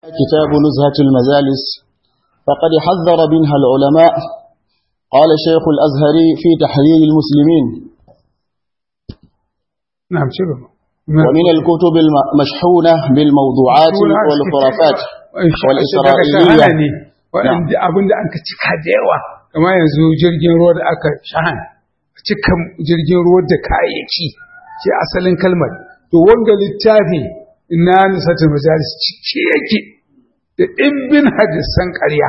كتاب نزهة المجالس فقد حذر منها العلماء قال شيخ الأزهري في تحرير المسلمين نعم شنو ومن الكتب المشحونة بالموضوعات والخرافات والإسرائيلية waɗanda abin da aka cika da yawa kama yanzu jirgin ruwa da aka shahan cika jirgin ruwa da kayayyaki ce asalin kalmar to wanga littafi na nusatul majalis cike yake da ɗimbin hadisan ƙarya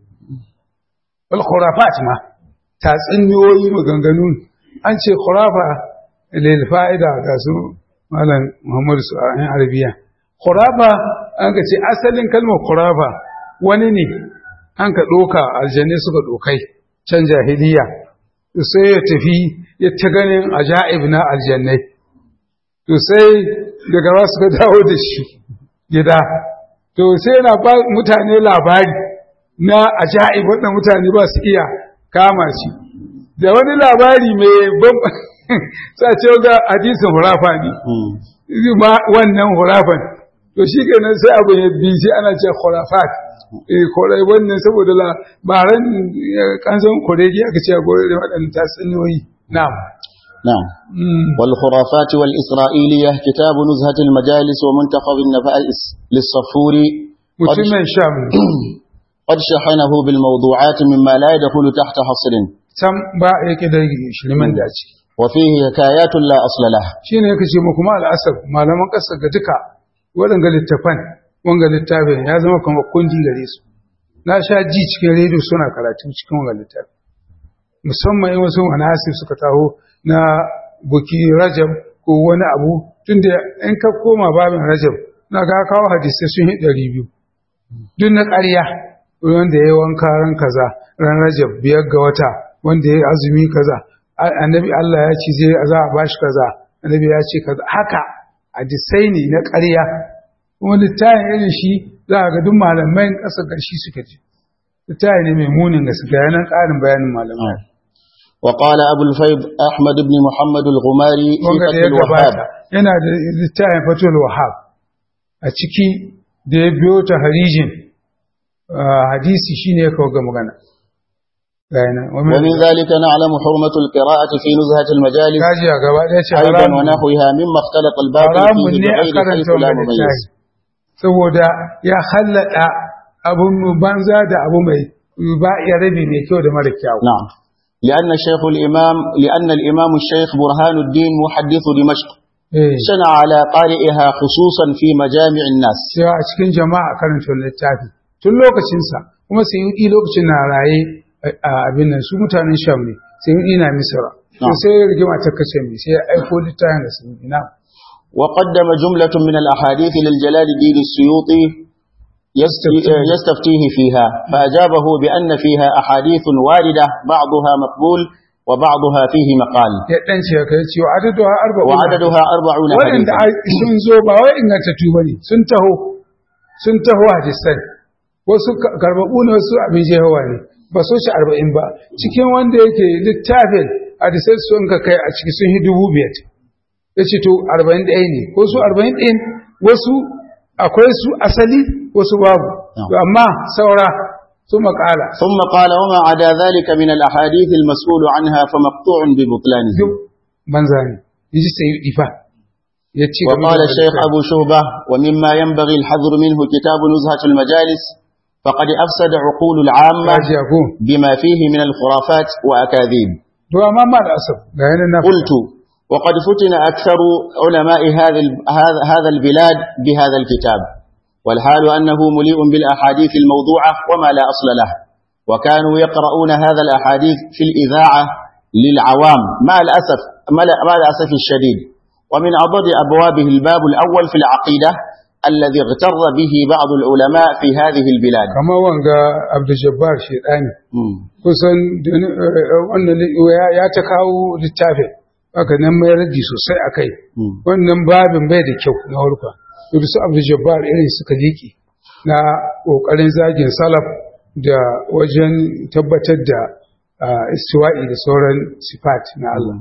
wal khurafat ma tatsuniyoyi maganganu an ce khurafa lil fa'ida ga su malam Muhammad su a yan arabiya khurafa an ka ce asalin kalmar khurafa wani ne an ka ɗoka aljanne suka ɗokai can jahiliya sai ya tafi ya ta ganin ajaib na aljannai to sai daga ba suka dawo da shi gida to sai yana ba mutane labari na ajaib wanda mutane ba su iya kama shi da wani labari mai ban sa ce ga hadisin hurafa ne ma wannan hurafan to shi kenan sai abu ya bi sai ana ce khurafat eh korai wannan saboda labaran kanzon kuregi aka ce gore da waɗannan tatsuniyoyi na'am نعم والخرافات والإسرائيلية كتاب نزهة المجالس ومنتخب النفائس للصفوري mutumin sham قد شحنه بالموضوعات مما لا يدخل تحت حصر sam ba yake da shirman dace وفيه حكايات لا أصل له shine yake ce muku ma al'asar malaman ƙasar ga duka waɗanga littafan wanga littafin ya zama kamar kundi gare su na sha ji cikin rediyo suna karatu cikin wanga littafi musamman in wasu manasi suka taho na buki rajab ko wani abu tunda in ka koma babin rajab na ga kawo hadisai sun yi ɗari biyu duk na ƙarya wanda ya yi wanka ran kaza ran rajab biyar ga wata wanda ya yi azumi kaza annabi Allah ya ce zai za a bashi kaza annabi ya ce kaza haka hadisai ne na ƙarya kuma littafin irin shi za a ga duk malamai ƙasa ƙarshe suka ce littafi ne mai munin gaske yanan ƙarin bayanin malamai وقال أبو الفيض أحمد بن محمد الغماري في wanga da فتح ya الوهاب gabata yana da littafin fatul wahab a ciki da ya biyo ta harijin hadisi shine ya kawo ga magana gayana ومن ذلك نعلم حرمة القراءة في نزهة المجالس kaji a gaba ɗaya ce أيضا haramun ونحوها مما اختلط الباطل haramun فيه ne a بغير karanta حيث لا wannan مميز littafi saboda ya hallada abun banza da abu mai ba ya rabi mai kyau da mara kyau نعم لأن الشيخ الإمام لأن الإمام الشيخ برهان الدين محدث دمشق eh شنع على قارئها خصوصا في مجامع الناس cewa a cikin jama'a karanta wannan littafi tun lokacinsa kuma sai yi lokacin na raye a abin nan su mutanen sham ne sai yi na misra to Na'am. sai rigima ta kace mai sai ya aiko littafin da sun ina وقدم جملة من الأحاديث للجلال الدين السيوطي يست- يستفتيه. يستفتيه فيها فأجابه بأن فيها أحاديث واردة بعضها مقبول وبعضها فيه مقال ya dan ce kai ce wa adadu ha arba'un وعددها أربعون waɗanda حديثا a- sun zo ba wai ingantattu bane sun taho sun taho hadisan wasu ka- karbabu ne wasu abin jehawa ne ba so shi arba'in ba cikin wanda yake littafin hadisai sun ka kai a ciki sun yi dubu biyar ya ce to arba'in ɗaya ne ko su arba'in ɗin wasu akwai su asali wasu babu Na'am. To amma saura su makala ثم قال وما عدا ذلك من الأحاديث المسؤول عنها فمقطوع ببطلانه duk banza ne in ji sai ifa ya ce game وقال da الشيخ hadisai. أبو شهبة ومما ينبغي الحذر منه كتاب نزهة المجالس فقد أفسد عقول العامة Kaji ko بما فيه من الخرافات وأكاذيب to amma ma da asab ga yanar na قلت وقد فتن أكثر علماء هذا ال- هذا هذا البلاد بهذا الكتاب والحال أنه مليء بالأحاديث الموضوعة وما لا أصل له وكانوا يقرؤون هذا الأحاديث في الإذاعة للعوام مع الأسف مع الأسف الشديد ومن أضد أبوابه الباب الأول في العقيدة الذي اغتر به بعض العلماء في هذه البلاد kamar wanga abdul jabbar shedani مم. kusan duni- eh, wannan ya- ya ta kawo littafin haka nan mai raji sosai a kai مم. wannan babin bai da kyau na harka to su abdul jabbar irin suka liƙi na ƙoƙarin zagin salaf da wajen tabbatar da ah, istiwa'i da sauran sifat na Allah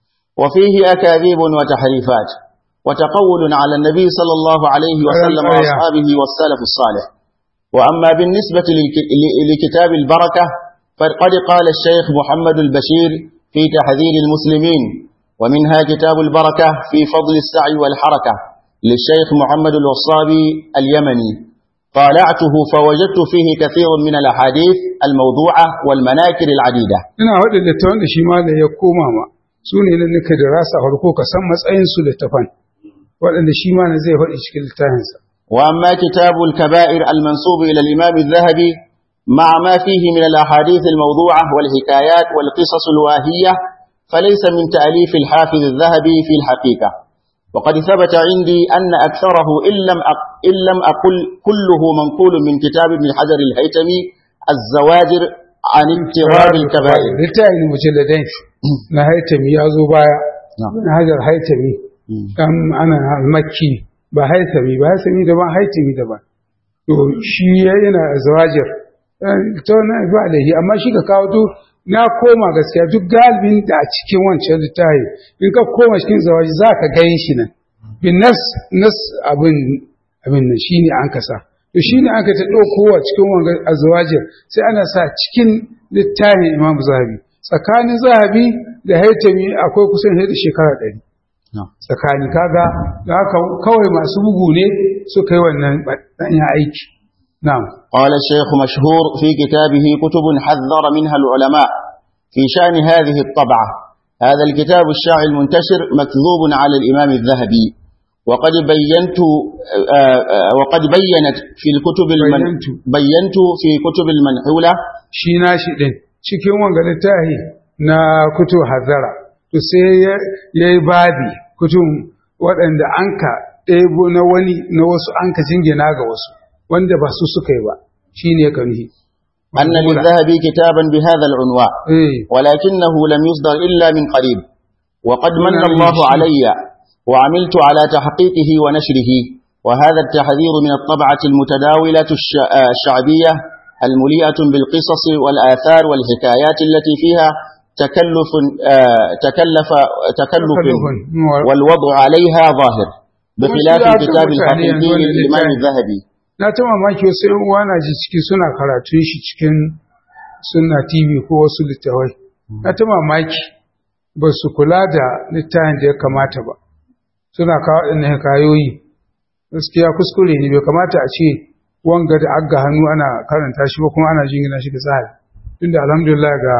وفيه أكاذيب وتحريفات وتقول على النبي صلى الله عليه وسلم أيوة. وأصحابه والسلف الصالح وأما بالنسبة لكتاب البركة فقد قال الشيخ محمد البشير في تحذير المسلمين ومنها كتاب البركة في فضل السعي والحركة للشيخ محمد الوصابي اليمني طالعته فوجدت فيه كثير من الأحاديث الموضوعة والمناكر العديدة ina waɗanda littafan da shi malam ya koma ma su ne na nika da rasa farko ka san matsayin su littafan waɗanda shi malam zai faɗi cikin littafinsa وأما كتاب الكبائر المنسوب إلى الإمام الذهبي مع ما فيه من الأحاديث الموضوعة والحكايات والقصص الواهية فليس من تأليف الحافظ الذهبي في الحقيقة وقد ثبت عندي أن أكثره إن لم, أق... إن لم أقل كله منقول من كتاب ابن حجر الهيتمي الزواجر عن انتراب الكبائر littafin mujalladai na haitami ya zo baya na hajar haitami dan ana makki ba haitami ba haitami daban haitami daban to shi yana zawajir to na ba alaihi amma shi ka kawo to na koma gaskiya duk galibin da a cikin wancan littafi in ka koma cikin zawaji za ka gani shi nan bin nas nas abin abin nan shi ne an kasa to shi ne aka ta ɗaukowa cikin wanga azwajir sai ana sa cikin littafin imam zahabi tsakanin zahabi da haitami akwai kusan da shekara ɗari tsakani kaga da haka kawai masu bugu ne suka yi wannan ɗanyen aiki na'am قال الشيخ مشهور في كتابه كتب حذر منها العلماء في شأن هذه الطبعة هذا الكتاب الشاعر المنتشر مكذوب على الإمام الذهبي وقد بينت وقد بينت في الكتب المن بينت. بينت في كتب المنحولة shi na shi ɗin cikin wanga littafi na kutu hazara to sai ya yi babi kutun waɗanda an ka ɗebo na wani na wasu an ka jingina ga wasu wanda ba su suka yi ba shi ne ka nuhi أن للذهبي كتابا بهذا العنوان eh ولكنه لم يصدر إلا من قريب وقد من ونعم الله الشيء. علي وعملت على تحقيقه ونشره وهذا التحذير من الطبعة المتداولة الش- آه الشعبية المليئة بالقصص والآثار والحكايات التي فيها تكلف آه تكلف تكلف تكلف. والوضع عليها ظاهر بخلاف وشيء الكتاب أعتبر الحقيقي يعني أن للإمام الإنسان- الذهبي na ta mamaki wasu yan uwa na ji ciki suna karatun shi cikin sunna tv ko wasu littawai na ta mamaki ba su kula da littafin da ya kamata ba suna kawo ɗin kayoyi gaskiya kuskure ne bai kamata a ce wanga da aga hannu ana karanta shi ba kuma ana jingina shi ga tsari tunda alhamdulillah ga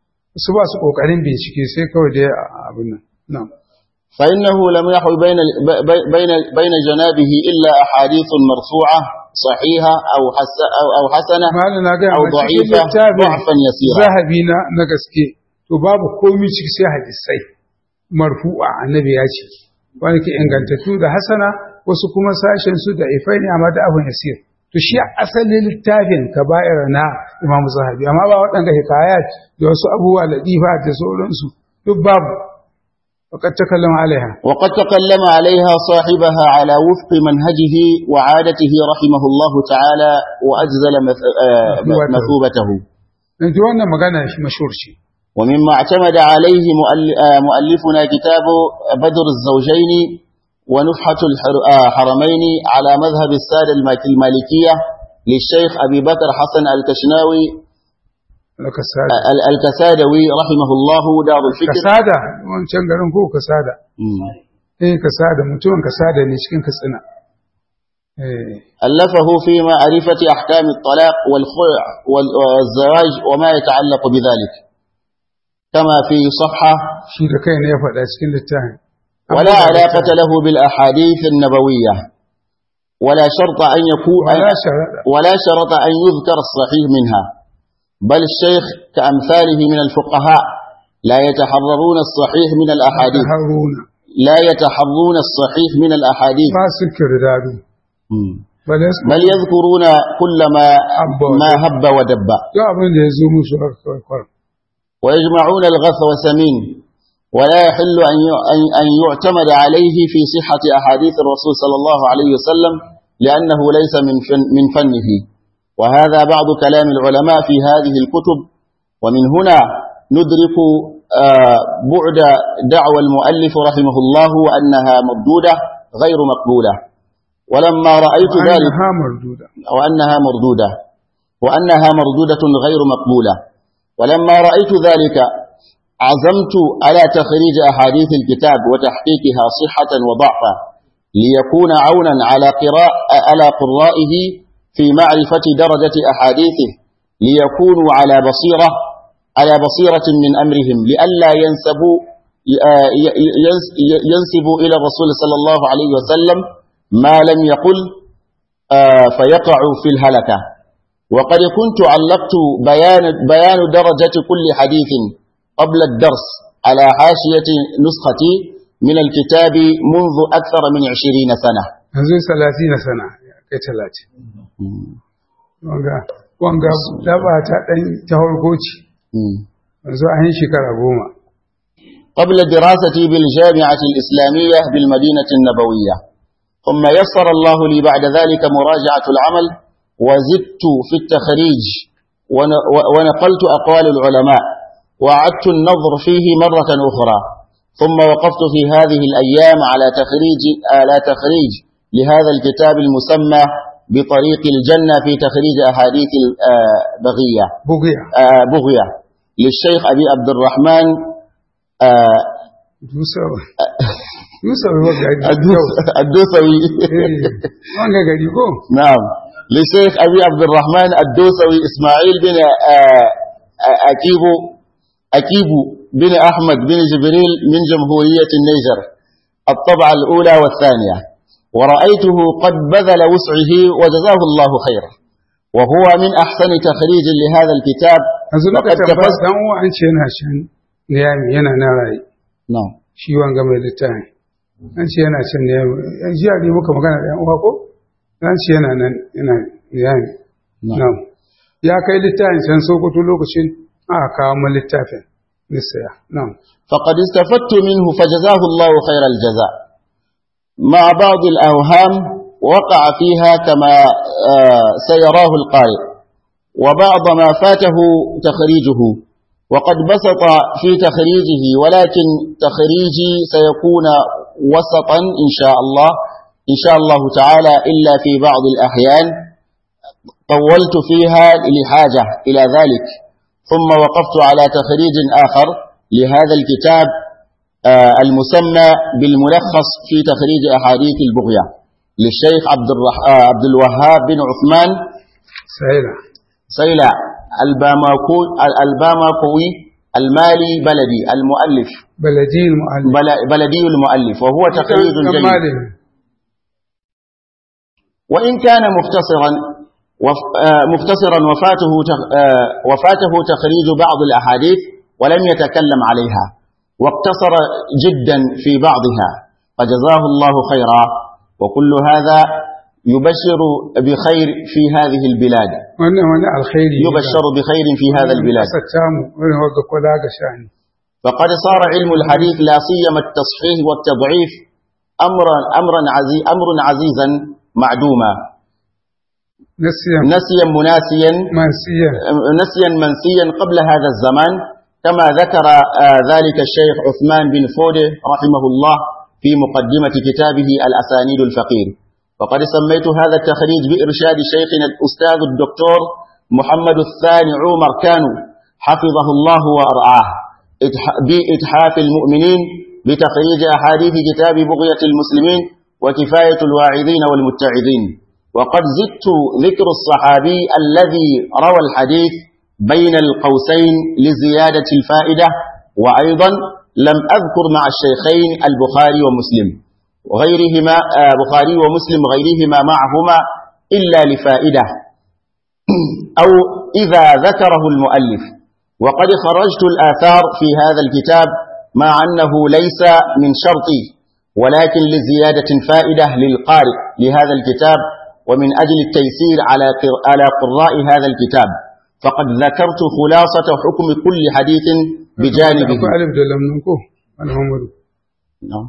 su ba su ƙoƙarin bincike sai kawai dai abin nan na'am فإنه لم يحوي بين بي- بين بين جنابه إلا أحاديث مرفوعة صحيحة أو حس أو أو حسنة malam na gaya أو ma cikin ضعيفة littafin ضعفا يسيرا zahabi na na gaske to babu komi ciki sai hadisai marfu'a annabi ya ce wani ke ingantattu da hasana wasu kuma sashen su da ifai ne amma da abin yasir to shi asalin littafin kaba'ir na imam zahabi amma ba waɗanda hikayat da wasu abubuwa latifa da sauransu duk babu وقد تكلم عليها وقد تكلم عليها صاحبها على وفق منهجه وعادته رحمه الله تعالى وأجزل مث- آه، مثوبته. مثوبته yanzu wannan magana shi mashhur ce ومما اعتمد عليه مؤل- آه، مؤلفنا كتاب بدر الزوجين ونفحة الحرمين على مذهب السادة المالك- المالكية للشيخ أبي بكر حسن الكشناوي laka sada ال- الكسادوي رحمه الله دار الفكر kasada wancan garin ko kasada مم. eh kasada mutumin kasada ne cikin katsina eh ألفه في معرفة أحكام الطلاق والخلع وال- والزواج وما يتعلق بذلك كما في صفحة shi da kai ne ya faɗa cikin littafin ولا علاقة له بالأحاديث النبوية ولا شرط أن يكون ولا شرط. ولا شرط أن يذكر الصحيح منها بل الشيخ كأمثاله من الفقهاء لا يتحررون الصحيح من الأحاديث haruna لا يتحرون الصحيح من الأحاديث ba su kirdadu مم. bale su بل يذكرون كل ما هب ما هب ودب duk abin da ya zo musu haka kawai kawai ويجمعون الغث وسمين ولا يحل أن ي- أن- أن يعتمد عليه في صحة أحاديث الرسول صلى الله عليه وسلم لأنه ليس من فن من فنه وهذا بعض كلام العلماء في هذه الكتب ومن هنا ندرك آه، بعد دعوى المؤلف رحمه الله أنها مردودة غير مقبولة ولما رأيت ذلك وأنها مردودة وأنها مردودة وأنها مردودة غير مقبولة ولما رأيت ذلك عزمت على تخريج أحاديث الكتاب وتحقيقها صحة وضعفا ليكون عونا على قراء على قرائه في معرفة درجة أحاديثه ليكونوا على بصيرة على بصيرة من أمرهم لئلا ينسبوا ينسبوا إلى الرسول صلى الله عليه وسلم ما لم يقل فيقعوا في الهلكة وقد كنت علقت بيان, بيان درجة كل حديث قبل الدرس على حاشية نسختي من الكتاب منذ أكثر من عشرين سنة yanzu salatina sana kai talatin wanga wanga daba ta dan ta harkoci yanzu a yin shekara goma قبل دراستي بالجامعة الإسلامية بالمدينة النبوية ثم يسر الله لي بعد ذلك مراجعة العمل وزدت في التخريج ونقلت أقوال العلماء وعدت النظر فيه مرة أخرى ثم وقفت في هذه الأيام على تخريج على تخريج لهذا الكتاب المسمى بطريق الجنة في تخريج أحاديث البغية بغية بغية للشيخ أبي عبد الرحمن Dusawa. Dusawa wa gari. الدوسوي Wanga gari ko? نعم للشيخ أبي عبد الرحمن الدوسوي إسماعيل بن أكيبو أكيبو بن أحمد بن جبريل من جمهورية النيجر الطبعة الأولى والثانية ورأيته قد بذل وسعه وجزاه الله خيرا وهو من أحسن تخريج لهذا الكتاب Yanzu وقد lokacin ba تفز dan uwa an ce yana shan niyami yana na rayu. نعم Shi wanga mai littafi. An ce yana shan niyami. Yan jiya ne muka magana da yan uwa ko? An ce yana nan yana niyami. نعم Na'am. Ya kai littafin can Sokoto lokacin aka kawo mun littafin. Nisaya. Na'am. فقد استفدت منه فجزاه الله خير الجزاء مع بعض الأوهام وقع فيها كما آه، سيراه القارئ وبعض ما فاته تخريجه وقد بسط في تخريجه ولكن تخريجي سيكون وسطا إن شاء الله إن شاء الله تعالى إلا في بعض الأحيان طولت فيها لحاجة إلى ذلك ثم وقفت على تخريج آخر لهذا الكتاب آه، المسمى بالملخص في تخريج أحاديث البغية للشيخ عبد, الرح... آه، عبد الوهاب بن عثمان Sa'ila. سيلع الباماكو... الباماكوي المالي بلدي المؤلف Baladi mu'allim. بل... بلدي المؤلف وهو تخريج Kan جيد malami. وإن كان مختصرا وف... آه، مختصرا وفاته تخ... آه، وفاته تخريج بعض الأحاديث ولم يتكلم عليها واقتصر جدا في بعضها فجزاه الله خيرا وكل هذا يبشر بخير في هذه البلاد Wannan wani alkhairi. ne. يبشر بخير في هذا البلاد Kasar tamu wani wagga kula ga shani. فقد صار علم الحديث لا سيما التصحيح والتضعيف أمرا أمرا عزي أمر عزيزا معدوما Nasiyan نسيا مناسيا mansiyan. نسيا منسيا قبل هذا الزمان كما ذكر آه، ذلك الشيخ عثمان بن فوده رحمه الله في مقدمة كتابه الأسانيد الفقير وقد سميت هذا التخريج بإرشاد شيخنا الأستاذ الدكتور محمد الثاني عمر كانوا حفظه الله وأرعاه إتح- بإتحاف المؤمنين بتخريج أحاديث كتاب بغية المسلمين وكفاية الواعظين والمتعظين وقد زدت ذكر الصحابي الذي روى الحديث بين القوسين لزيادة الفائدة وأيضا لم أذكر مع الشيخين البخاري ومسلم وغيرهما آه، بخاري ومسلم غيرهما معهما إلا لفائدة أو إذا ذكره المؤلف وقد خرجت الآثار في هذا الكتاب مع أنه ليس من شرطي ولكن لزيادة فائدة للقارئ لهذا الكتاب ومن أجل التيسير على قر- على قراء هذا الكتاب فقد ذكرت خلاصة حكم كل حديث بجانبه Akwai alif da lamnin ko? Alhamdu. نعم.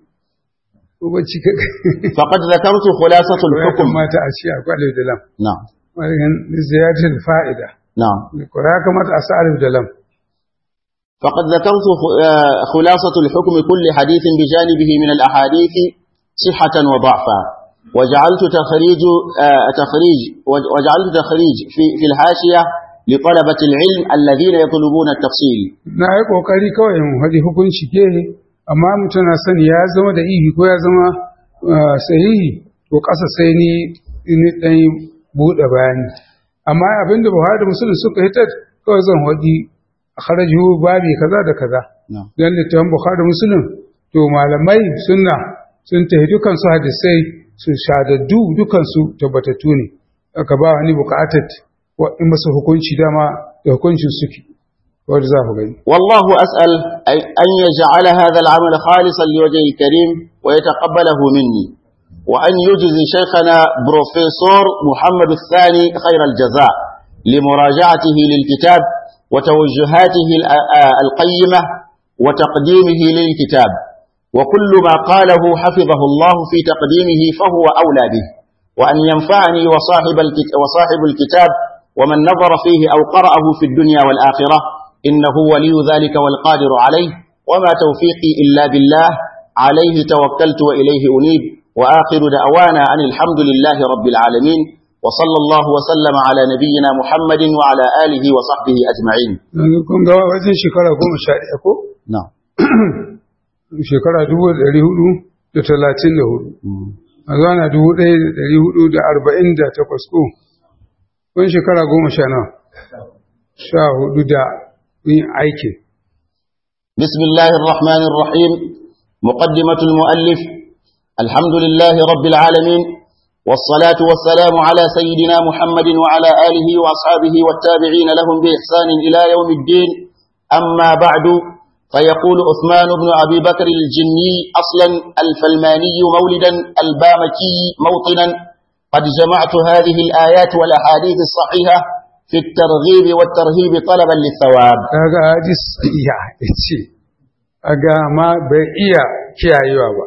Ko bacci ka فقد ذكرت خلاصة ya الحكم kamata a ce akwai alif da lam. نعم Wani ziyartar fa'ida. نعم Ko ya kamata a sa alif da lam. فقد ذكرت خ- آه، خلاصة الحكم كل حديث بجانبه من الأحاديث صحة وضعفا وجعلت تخريج آه تخريج وجعلت تخريج في في الحاشية لطلبة العلم الذين يطلبون التفصيل na yi kokari kawai in haɗi hukunci ke amma mutum na sani ya zama da ihi ko ya zama ah, sahihi to ƙasa sai ni ni ɗan buɗe bayani amma abinda buhari da musulun suka hitar kawai zan haɗi a kharajihu babi kaza da kaza نعم don littafin bukhari da musulun to malamai sunna sun tafi dukansu hadisai su shadaddu dukansu tabbatattu ne aka ba wani bukatar wa in masu hukunci dama da hukuncin suke wanda za ku gani والله أسأل أي- أن يجعل هذا العمل خالصا لوجهه الكريم ويتقبله مني وأن يجزي شيخنا بروفيسور محمد الثاني خير الجزاء لمراجعته للكتاب وتوجهاته ال- آ- القيمة وتقديمه للكتاب وكل ما قاله حفظه الله في تقديمه فهو أولى به وأن ينفعني وصاحب, الكت وصاحب الكتاب ومن نظر فيه أو قرأه في الدنيا والآخرة إنه ولي ذلك والقادر عليه وما توفيقي إلا بالله عليه توكلت وإليه أنيب وآخر دعوانا أن الحمد لله رب العالمين وصلى الله وسلم على nabiyina محمد وعلى آله وصحبه أجمعين yanzu kun ga wajen shekara goma sha ɗaya ko نعم shekara dubu da ɗari hudu da talatin da hudu a zana dubu ɗaya da ɗari hudu da arba'in da takwas ko wani shekara goma sha nawa sha hudu da yin aikin بسم الله الرحمن الرحيم مقدمة المؤلف الحمد لله رب العالمين والصلاة والسلام على سيدنا محمد وعلى آله وأصحابه والتابعين لهم بإحسان إلى يوم الدين أما بعد فيقول عثمان بن أبي بكر الجني أصلا الفلماني مولدا البامكي موطنا قد جمعت هذه الآيات والأحاديث الصحيحة في الترغيب والترهيب طلبا للثواب kaga hadis iya ce aga ma bai iya kiyayewa ba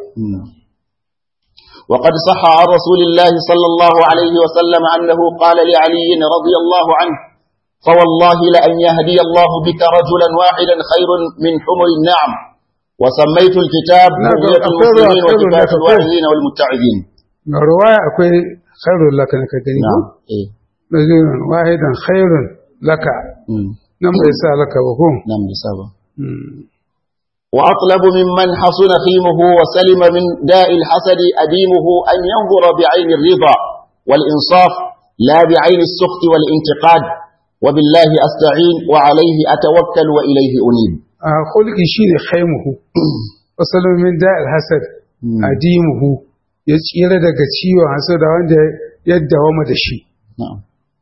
وقد صح عن رسول الله صلى الله عليه وسلم أنه قال لعلي رضي الله عنه فوالله لأن يهدي الله بك رجلا واحدا خير من حمر النعم وسميت الكتاب نعم، بغية أقول- المسلمين أقول وكفاية لك أقول. الواعظين والمتعظين ga ruwaya akwai khairun laka na ka gani نعم ko إيه. rajulun wahidan khairun laka مم. nan bai sa laka ba ko نعم لسابة Mm. وأطلب ممن حصن خيمه وسلم من داء الحسد أديمه أن ينظر بعين الرضا والإنصاف لا بعين السخط والانتقاد وبالله أستعين وعليه أتوكل وإليه أنيب a kulki shine khaimuhu wasallu min da'il hasad Mm. adimuhu ya tsira daga ciwon hasada wanda ya dawama da shi نعم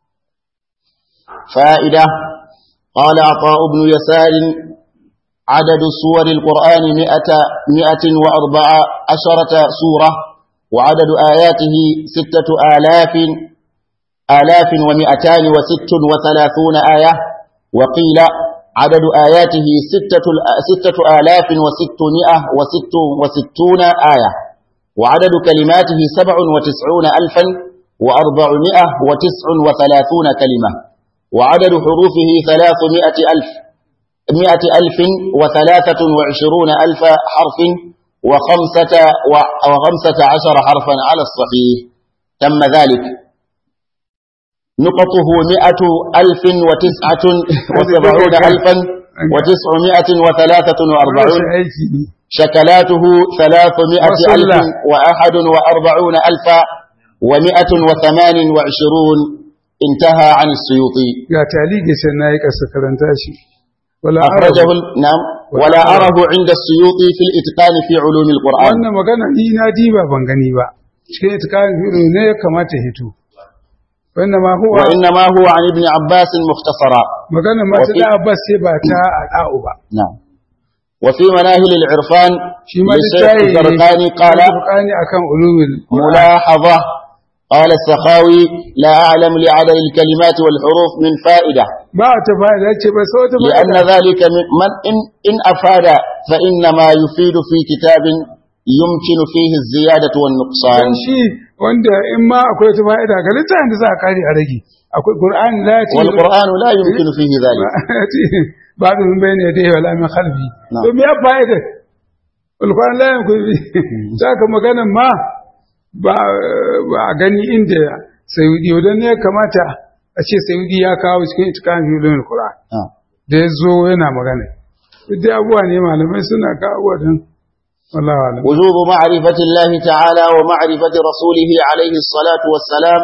فائدة قال عطاء بن يسار عدد سور القرآن مئة, مئة وأربع عشرة سورة وعدد آياته ستة آلاف آلاف ومئتان وست وثلاثون آية وقيل عدد آياته ستة, ستة آلاف وستمائة وست وستون آية وعدد كلماته سبع وتسعون ألفا وأربعمائة وتسع وثلاثون كلمة وعدد حروفه ثلاثمائة ألف مائة ألف وثلاثة وعشرون ألف حرف وخمسة, وخمسة عشر حرفا على الصحيح تم ذلك نقطه مئة ألف وتسعة وسبعون ألفا وتسعمائة وثلاثة وأربعون Rashin aiki ne شكلاته ثلاثمائة وصلى. ألف وأحد وأربعون ألفا ومائة وثمان وعشرون انتهى عن السيوطي ga talige sai na yi ƙasa karanta shi wala أخرجه arabu. ال- نعم ولا ولا أره. أره عند السيوطي في الإتقان في علوم القرآن wannan magana ni na diba ban gani ba cikin itikarin fiɗo ne ya kamata hito wannan ma huwa وإنما هو عن ابن عباس مختصرا magana ma ta وفي- da abbas sai ba ta a da'u ba نعم وفي مناهل العرفان shi ma للشيخ littafi الزرقاني قال Zurqani akan ulumul ملاحظة قال السخاوي لا أعلم لعدد الكلمات والحروف من فائدة ba ta fa'ida ce ba sai wata لأن fa'ida ذلك من من إن, إن أفاد فإنما يفيد في كتاب يمكن فيه الزيادة والنقصان dan shi wanda in ma akwai wata fa'ida ga littafin da za a kare a rage akwai qur'ani la yati والقرآن لا يمكن فيه ذلك ba da min bayne da wala min khalfi Na'am. to me ya fa'ida alquran la yakun fi saka magana ma ba ba a gani inda sayudi wadan ne kamata a ce sayudi ya kawo cikin itikan filin Qur'an نعم da ya zo yana magana duk dai abubuwa ne malamai suna kawo wadan wallahi alam وجوب معرفة الله تعالى ومعرفة رسوله عليه الصلاة والسلام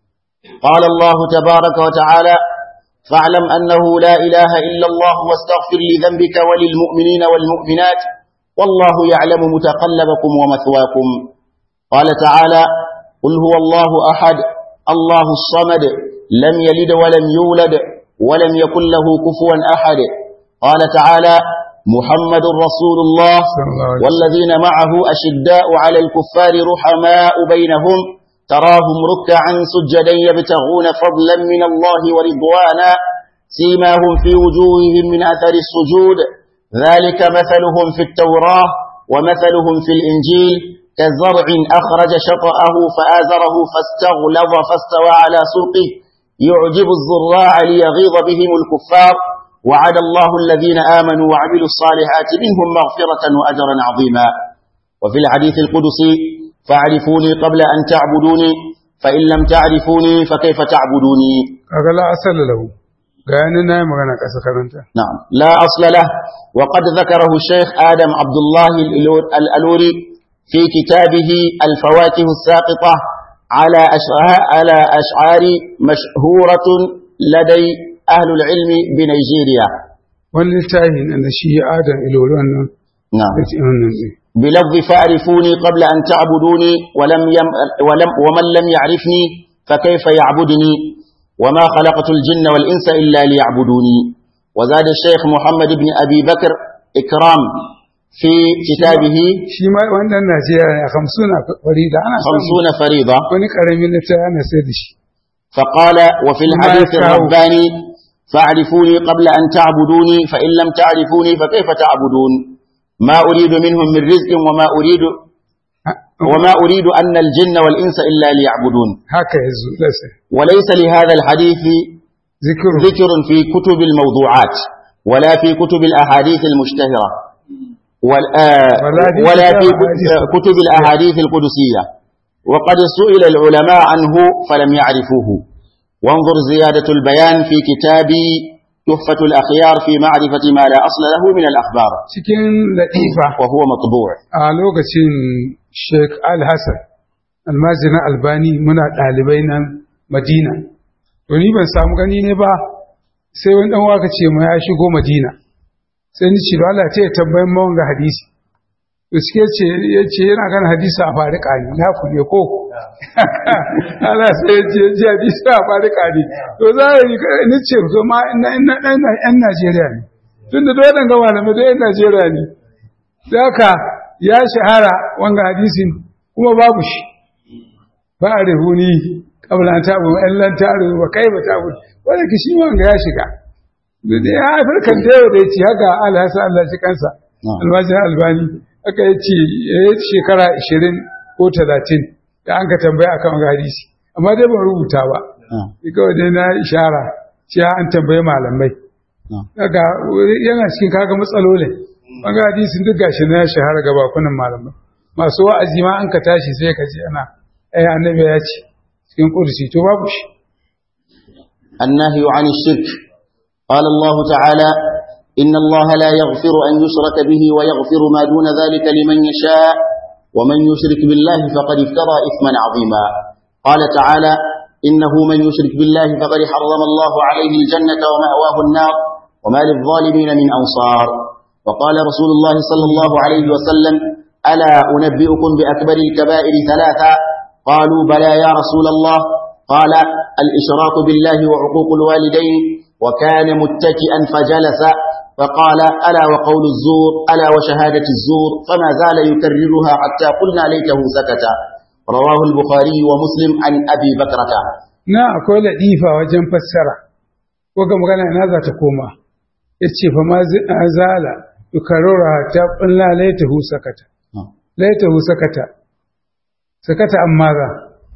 قال الله تبارك وتعالى فاعلم أنه لا إله إلا الله واستغفر لذنبك وللمؤمنين والمؤمنات والله يعلم متقلبكم ومثواكم قال تعالى قل هو الله أحد الله الصمد لم يلد ولم يولد ولم يكن له كفوا أحد قال تعالى محمد رسول الله صلى الله عليه وسلم. والذين معه أشداء على الكفار رحماء بينهم تراهم ركعا سجدا يبتغون فضلا من الله ورضوانا سيماهم في وجوههم من أثر السجود ذلك مثلهم في التوراة ومثلهم في الإنجيل كزرع أخرج شطأه فآزره فاستغلظ فاستوى على سوقه يعجب الزراع ليغيظ بهم الكفار وعد الله الذين آمنوا وعملوا الصالحات منهم مغفرة وأجرا عظيما وفي الحديث القدسي فاعرفوني قبل أن تعبدوني فإن لم تعرفوني فكيف تعبدوني kaga la asala lahu ga yanin na yi magana ƙasa karanta نعم لا أصل له وقد ذكره الشيخ آدم عبد الله الألور- الألوري في كتابه الفواكه الساقطة على أشعار, على أشعار مشهورة لدي أهل العلم بنيجيريا wani littafi nan da shi adam ilori wannan نعم ya ce wannan ne بلفظ فاعرفوني قبل أن تعبدوني ولم يم ولم ومن لم يعرفني فكيف يعبدني وما خلقت الجن والإنس إلا ليعبدوني وزاد الشيخ محمد بن أبي بكر إكرام في كتابه shi ma wannan najeriya ne a hamsuna farida ana samu خمسون فريضة wani ƙaramin littafi ana sai da shi فقال وفي الحديث يكره. الرباني فاعرفوني قبل أن تعبدوني فإن لم تعرفوني فكيف تعبدون ما أريد منهم من رزق وما أريد وما أريد أن الجن والإنس إلا ليعبدون haka ya zo lasa وليس لهذا الحديث zikiru ذكر في كتب الموضوعات ولا في كتب الأحاديث المشتهرة وال- آه، ولا في ولا في كتاب الأحاديث كتب الأحاديث القدسية وقد سئل العلماء عنه فلم يعرفوه وانظر زيادة البيان في كتاب تحفة الأخيار في معرفة ما لا أصل له من الأخبار cikin latifa وهو مطبوع a lokacin sheik al-hassan almajirin albani muna ɗalibai nan madina to ni ban samu gani ne ba sai wani ɗan waka ce ma ya shigo madina sai ni ce da Allah ta yi tambayin mawan ga hadisi to suke ce ya ce yana kan hadisi a fari ƙani na ku ne ko Allah sai ya ce ji hadisi a fari ƙani to za a yi ni ce to ma ina ina ina yan Najeriya ne tun da dole ga malamai da yan Najeriya ne da haka ya shahara wanga hadisin kuma babu shi ba a rihuni kabla ta bu in lan ta rubu ba kai ba ta bu wanda ki shi wanga ya shiga da ya haifar kan da yau da ya ci haka alhasa Allah shi kansa Na'am. almajin albani aka ya ce ya yi shekara 20 ko 30 da an ka tambaya akan wanga hadisi amma dai ban rubuta ba آه. ni kawai dai na ishara cewa an tambayi malamai آه. daga yana cikin kaga matsalolin banga hadisin duk gashi na ya shahara ga bakunan malamai masu wa'azi ma an ka tashi sai ka ji ana ai annabi ya ce cikin kursi to babu shi النهي عن الشرك قال الله تعالى إن الله لا يغفر أن يشرك به ويغفر ما دون ذلك لمن يشاء ومن يشرك بالله فقد افترى إثما عظيما قال تعالى إنه من يشرك بالله فقد حرم الله عليه الجنة ومأواه النار وما للظالمين من أنصار وقال رسول الله صلى الله عليه وسلم ألا أنبئكم بأكبر الكبائر ثلاثة قالوا بلى يا رسول الله قال الإشراك بالله وعقوق الوالدين وكان متكئا فجلس فقال ألا وقول الزور ألا وشهادة الزور فما زال يكررها حتى قلنا ليته سكت رواه البخاري ومسلم عن أبي بكرة na akwai ladifa wajen fassara ko ga magana ina za ta koma yace fa ma zi- zala yukarrura ta qulla laitahu sakata laitahu sakata sakata amma za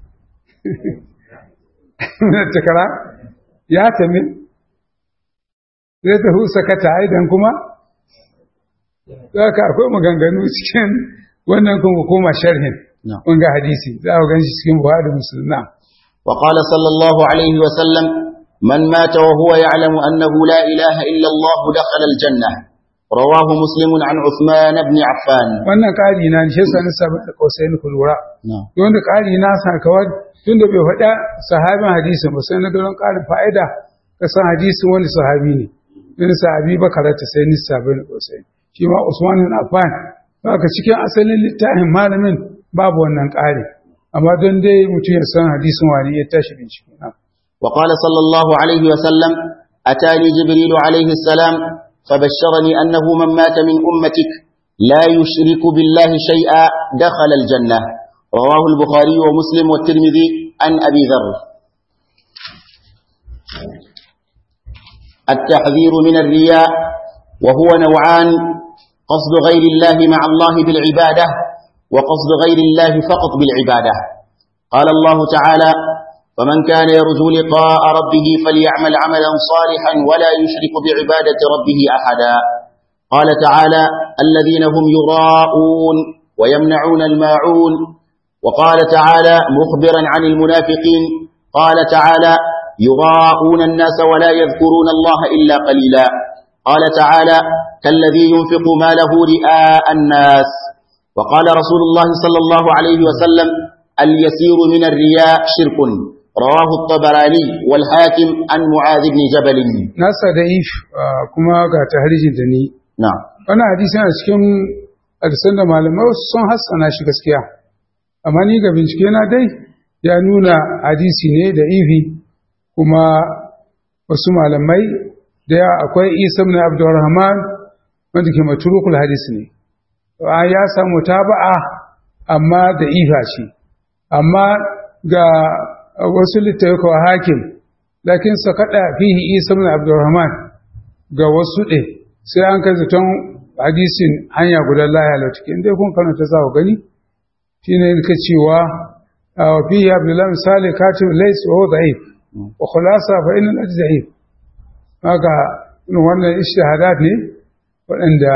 takara ya tami laitahu sakata aidan kuma haka akwai maganganu cikin wannan kuma koma sharhin نعم wanga hadisi za ku ganshi cikin Buhari da Muslim na'am وقال صلى الله عليه وسلم من مات وهو يعلم أنه لا إله إلا الله دخل الجنة رواه مسلم عن عثمان بن عفان wannan ƙari na shi yasa na sabu da kausayin ku lura نعم wanda ƙari na sa kawai tunda bai faɗa sahabin hadisin ba sai na don ƙarin fa'ida ka san hadisin wani sahabi ne wani sahabi ba karata sai ni sabin kausayin shi ma Usman bin Affan haka cikin asalin littafin malamin babu wannan ƙari amma don dai mutum ya san hadisin wani ya tashi bincike na وقال صلى الله عليه وسلم أتاني جبريل عليه السلام فبشرني أنه من مات من أمتك لا يشرك بالله شيئا دخل الجنة رواه البخاري ومسلم والترمذي عن أبي ذر التحذير من الرياء وهو نوعان قصد غير الله مع الله بالعبادة وقصد غير الله فقط بالعبادة قال الله تعالى فمن كان يرجو لقاء ربه فليعمل عملا صالحا ولا يشرك بعبادة ربه أحدا قال تعالى الذين هم يراءون ويمنعون الماعون وقال تعالى مخبرا عن المنافقين قال تعالى يراءون الناس ولا يذكرون الله إلا قليلا قال تعالى كالذي ينفق ماله رئاء الناس وقال رسول الله صلى الله عليه وسلم اليسير من الرياء شرك رواه الطبراني والحاكم عن معاذ بن جبل nasa da if kuma ga tahrijin da ni نعم wannan hadisi yana cikin hadisan da malamai wasu sun hassana shi gaskiya amma ni ga bincike na dai ya nuna hadisi ne da ifi kuma wasu malamai da ya akwai isa ibn abdurrahman wanda ke maturukul hadisi ne a ya samu taba'a amma da ifa ce amma ga wasu littafi hakim lakin sa kada fihi isa ibn abdurrahman ga wasu ɗe sai an kai zaton hadisin hanya guda laya lautuki inda kun karanta za ku gani shi ne ka cewa wa fihi abdullahi misali katib lais wa huwa da'if wa khulasa fa inna al da'if haka wannan ishtihadat ne waɗanda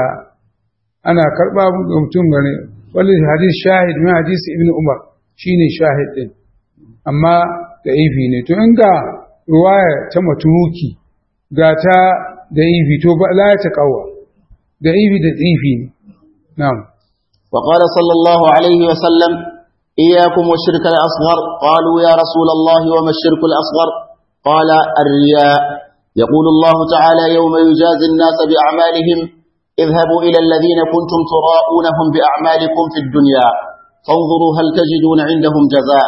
ana karɓa ga mutum gane wani hadis shahid min hadisi ibn umar shine shahid din amma da'ifi ne to in ga ruwaya ta maturuki ga ta da'ifi to ba la ta kawa da'ifi da tsifi ne na'am وقال صلى الله عليه وسلم إياكم والشرك الأصغر قالوا يا رسول الله وما الشرك الأصغر قال الرياء يقول الله تعالى يوم يجازي الناس بأعمالهم اذهبوا إلى الذين كنتم تراءونهم بأعمالكم في الدنيا فانظروا هل تجدون عندهم جزاء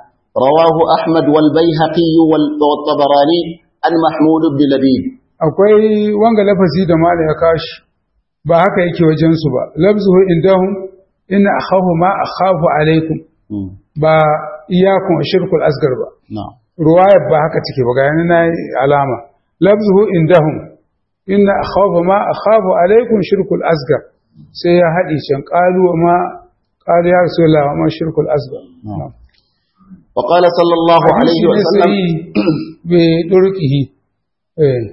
رواه أحمد والبيهقي والطبراني عن محمود بن لبيب akwai wanga lafazi da mala ya kashi ba haka yake wajen su ba labzuhu indahum inna akhafu ma akhafu alaikum ba iyyakum ashirkul asgar ba نعم ruwaya ba haka take ba ga yana na alama labzuhu indahum inna akhafu ma akhafu alaikum shirkul asgar sai ya haɗi can qalu ma qalu ya rasulullah ma shirkul asgar نعم. وقال صلى الله عليه وسلم bi durqihi eh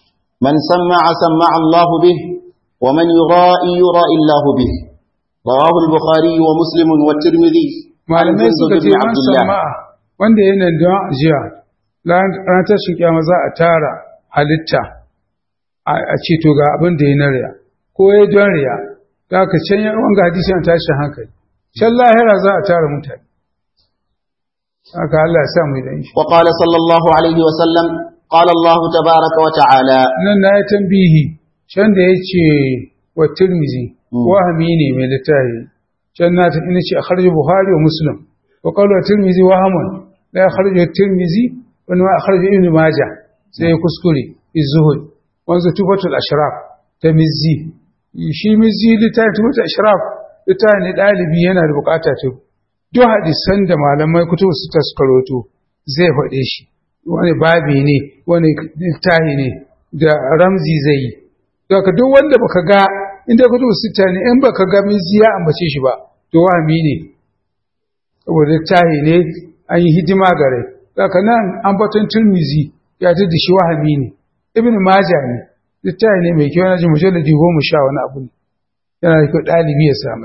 من سمع سمع الله به ومن يرائي يرائي الله به رواه البخاري ومسلم والترمذي عن malamai جندب suka ce بن man عبد الله sama'a wanda yana don jiya ran tashin kiyama za a tara halitta a a ce to ga abin da ya na riya ko ya don riya da ka can ya wanga hadisi an tashi hankali can lahira za a tara mutane haka Allah ya sa mu da shi وقال صلى الله عليه وسلم قال الله تبارك وتعالى nan na yi tambihi can da ya ce wa tirmizi Mm. wahami ne mai littafi can na ta ina ce a kharji buhari wa muslim wa qala tirmizi wahamun la kharji tirmizi wa ma kharji ibn majah sai ya kuskure izzuhud wanzu tufatul ashraf ta mizzi shi mizzi littafi tufatul ashraf littafi ne dalibi yana da bukata ta duk hadisan da malamai kutubu su taskaroto zai faɗe shi wani babi ne wani littafi ne da ramzi zai yi daga duk wanda baka ga inda kutubu sita ne in baka ga mizi ya ambace shi ba to wahami ne saboda littafi ne an yi hidima gare daga nan ambaton turmizi ya ta da shi wahami ne ibn maja ne littafi ne mai kyau na ji mujalladi goma sha wani abu ne yana da kyau ɗalibi ya samu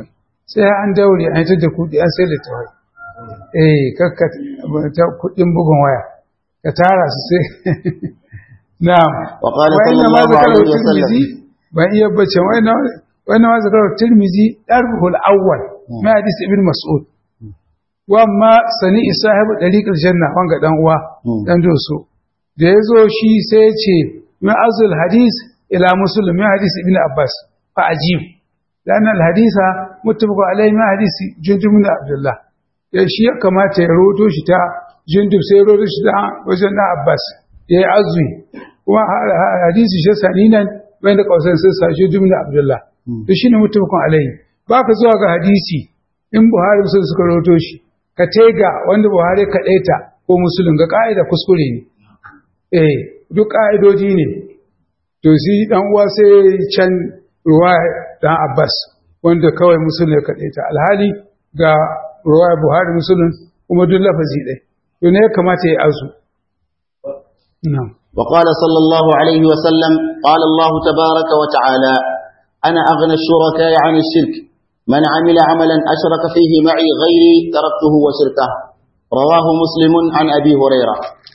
sai an daure an yi da kuɗi an sai da tawai eh kakka ta kuɗin bugun waya ka tara su sai na'am وقال wa صلى inna ma الله zakara عليه وسلم tirmizi ban iya bace wa inna wa inna ma zakara tirmizi darbuhul awwal ma hadis ibn mas'ud wa ma sani sahibu dariqal janna wanga dan uwa Hmm. dan doso da yazo shi sai ya ce min azul hadis ila muslim min hadis ibn abbas fa ajib لأن الحديث متفق عليه من حديث جندب بن عبد الله ya shi ya kamata ya roto shi ta jindub sai ya roto shi ta wajen na abbas ya yi azumi kuma ha- ha- hadisi shi sani nan bai da kawasan sai sa shi jumla abdullah to shine mutabakun alaihi ba ka zuwa ga hadisi in buhari sun suka roto shi ka tega wanda buhari ka ɗaita ko musulun ga ka'ida kuskure ne eh duk ka'idoji ne to shi dan uwa sai can ruwa dan abbas wanda kawai musulun ya kaɗe ta alhali ga ruwa buhari musulun kuma duk lafazi ɗai to ne ya kamata ya azu na'am وقال صلى الله عليه وسلم قال الله تبارك وتعالى أنا أغنى الشركاء عن الشرك من عمل عملا أشرك فيه معي غيري تركته وشركه رواه مسلم عن أبي هريرة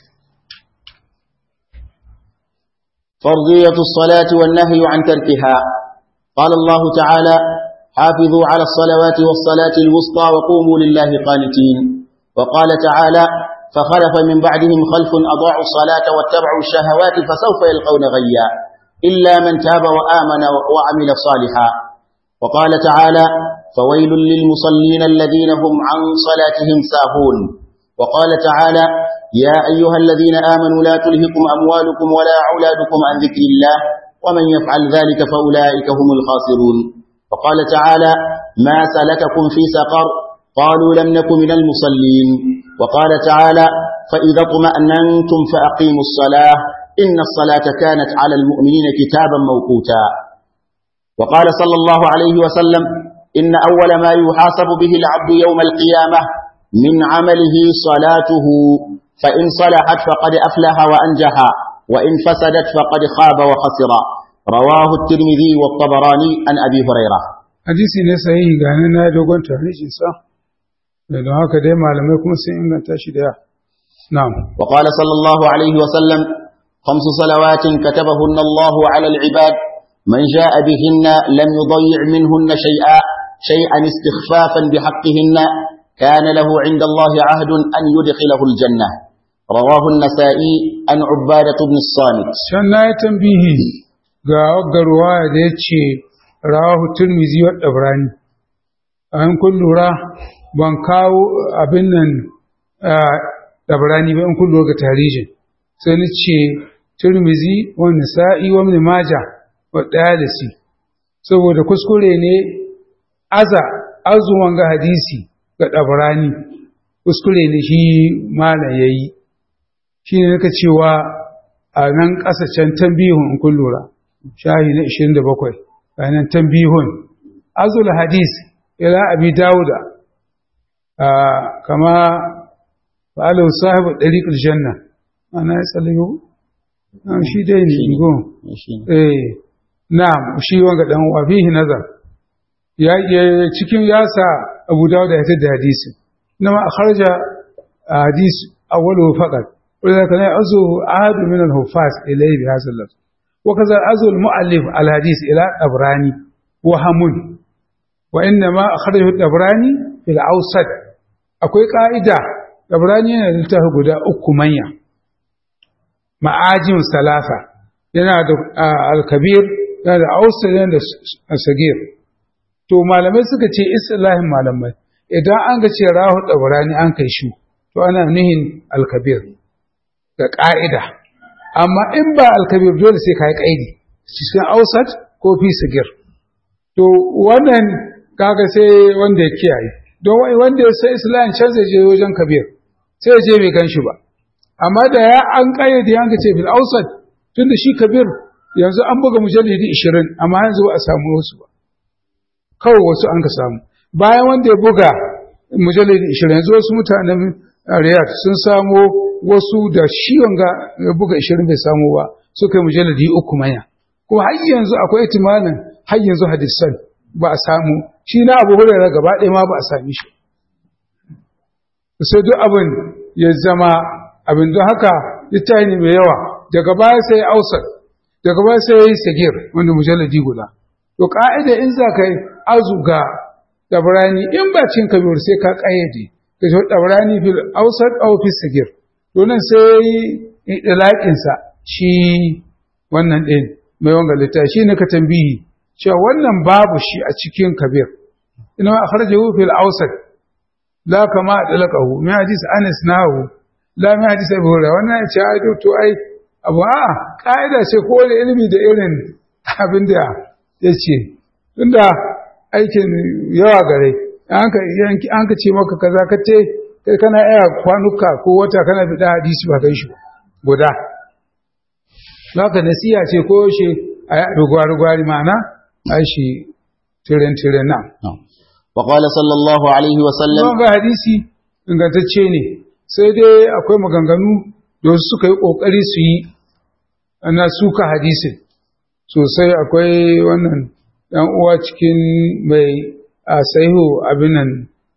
فرضية الصلاة والنهي عن تركها قال الله تعالى حافظوا على الصلوات والصلاة الوسطى وقوموا لله قانتين وقال تعالى فخلف من بعدهم خلف أضاعوا الصلاة واتبعوا الشهوات فسوف يلقون غيا إلا من تاب وآمن وعمل صالحا وقال تعالى فويل للمصلين الذين هم عن صلاتهم ساهون وقال تعالى يا أيها الذين آمنوا لا تلهكم أموالكم ولا أولادكم عن ذكر الله ومن يفعل ذلك فأولئك هم الخاسرون وقال تعالى ما سلككم في سقر قالوا لم نك من المصلين وقال تعالى فإذا اطمأننتم فأقيموا الصلاة إن الصلاة كانت على المؤمنين كتابا موقوتا وقال صلى الله عليه وسلم إن أول ما يحاسب به العبد يوم القيامة من عمله صلاته فإن صلحت فقد أفلح وأنجح وإن فسدت فقد خاب وخسر رواه الترمذي والطبراني عن أبي هريرة hadisi ne sahihi ga nan na dogon tarihin sa da don haka dai malamai kuma sun inganta shi da yawa na'am وقال صلى الله عليه وسلم خمس صلوات كتبهن الله على العباد من جاء بهن لم يضيع منهن شيئا شيئا استخفافا بحقهن كان له عند الله عهد أن يدخله الجنة رواه النسائي عن عبادة بن الصامت can na yi tambihi ga waggar ruwaya da ya ce rawahu turmizi wa ɗabrani an kun lura ban kawo abin nan ɗabrani ba in kun lura ga tarihin sai ni ce turmizi wa nisa'i wa ibn maja wa ɗayalisi saboda kuskure ne aza azuman ga hadisi ga ɗabrani kuskure ne shi mala ya yi shi ne naka cewa a nan ƙasa can tambihun in kun lura shahi na 27 a nan tambihun azul hadis ila abi dawuda a kama fa'alau sahibu ɗariƙul janna ana ya tsallayo shi dai ne igo eh na shi wanga ɗan wafihi nazar ya ya- cikin yasa abu dawuda ya tada hadisi nama a kharja hadis awwalu faqat ولذلك لا يعزو عاد من الحفاظ إليه بهذا اللفظ وكذا عزو المؤلف الحديث إلى الأبراني وهم وإنما أخرجه الأبراني في الأوسط أكوي قائدة الأبراني ينالته قد أكمية معاجم ثلاثة yana da alkabir yana da ausa yana da sagir to malamai suka ce islahin malamai idan an ga ce rahu dabrani an kai shi to ana nihin alkabir ga ƙa'ida, amma in ba alkabir dole sai ka yi ƙaidi, cikin ausat ko fi sigir. To, wannan kaga sai wanda ya kiyaye, don wanda ya sai Islam can zai je wajen kabir, sai ya je bai gan shi ba. Amma da ya an ƙayyade yanka ce fil ausat, tun da shi kabir yanzu an buga mujallidi ishirin, amma yanzu ba a samu wasu ba. Kawai wasu an ka samu. Bayan wanda ya buga mujallidi ishirin, yanzu wasu mutanen Riyadh sun samo wasu da shi wanga ya buga ishirin bai samu ba suka yi mujalladi uku manya kuma har yanzu akwai itimanin har yanzu hadisan ba a samu shi na abu hurairar gaba ɗaya ma ba a sami shi sai duk abin ya zama abin don haka littafi ne mai yawa daga baya sai ausar daga baya sai ya yi sagir wanda mujalladi guda to ka'ida in za ka yi azuga dabrani in ba cin kabir sai ka ƙayyade ka shi dabrani fil ausar aw fil sagir to nan sai idlaqinsa shi wannan ɗin mai wanga littafi shi ne ka tambihi cewa wannan babu shi a cikin kabir ina akhrajahu fil ausat la kama dalaqahu min hadis anas nahu la min hadis abu hurairah wannan ya ce ai to ai abu a kaida ce ko da ilimi da irin abin da yace tunda aikin yawa gare an ka an ka ce maka kaza ka ce kai kana iya kwanuka ko wata kana fida hadisi ba kai shi guda Laka nasiya ce ko shi a rugwari-rugwari ma'ana a shi tiren-tiren nan. وقال صلى الله عليه وسلم Kuma ga hadisi ingantacce ne, sai dai akwai maganganu da wasu suka yi ƙoƙari su yi na suka hadisin. Sosai akwai wannan ɗan uwa cikin mai a sahihu abin nan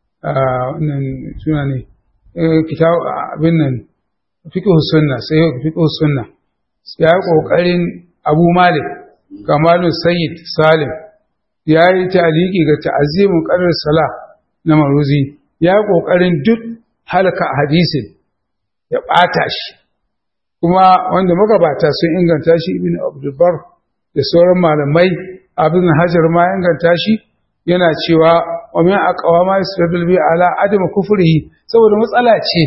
wannan suna ne, kitab abin nan fiqh sunna sahihu fiqh sunna ya yi ƙoƙarin Abu Malik Kamalu Sayyid Salim ya yi taliki ga ta'azimin ƙarar sala na maruzi ya yi ƙoƙarin duk halka hadisin ya ɓata shi kuma wanda magabata sun inganta shi ibn abdulbar da sauran malamai abin hajar ma inganta shi yana cewa wa min aqwa ma yasradul bi ala adam kufrihi saboda matsala ce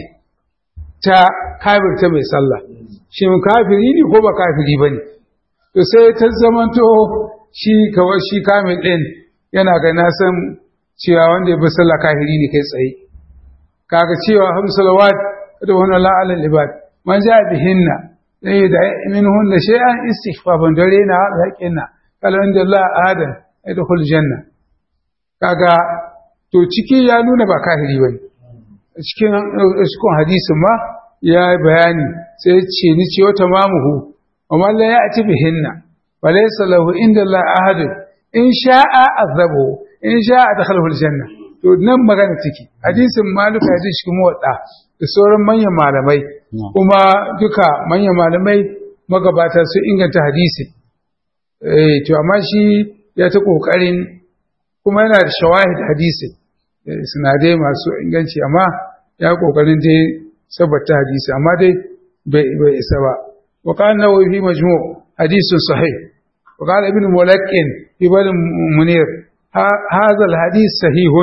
ta kafirta mai sallah shin kafiri ne ko ba kafiri bane to sai ta zamanto shi kawai shi kamil ɗin yana ga na san cewa wanda ya bi sallah kafiri ne kai tsaye kaga cewa ham salawat da wani la'alal ibad man ja bihinna dai da min hunna shay'an istighfafan dare na haƙinna kala inda Allah adan idkhul janna kaga to ciki ya nuna ba kafiri bane cikin cikin hadisin ma ya bayani sai ya ce ni ce wata mamuhu wa man la ya'ti bihinna وليس له عند الله أحد إن شاء عذبه إن شاء دخله الجنة to nan magana take hadisin maluka ya shi kuma wadda da sauran manyan malamai kuma duka manyan malamai magabata su inganta hadisi eh to amma shi ya ta kokarin kuma yana da shawahid hadisi sinadai masu inganci amma ya kokarin dai sabbata hadisi amma dai bai isa ba wa kana wa fi majmu' حديث صحيح وقال ابن ملكن في بل منير هذا الحديث صحيح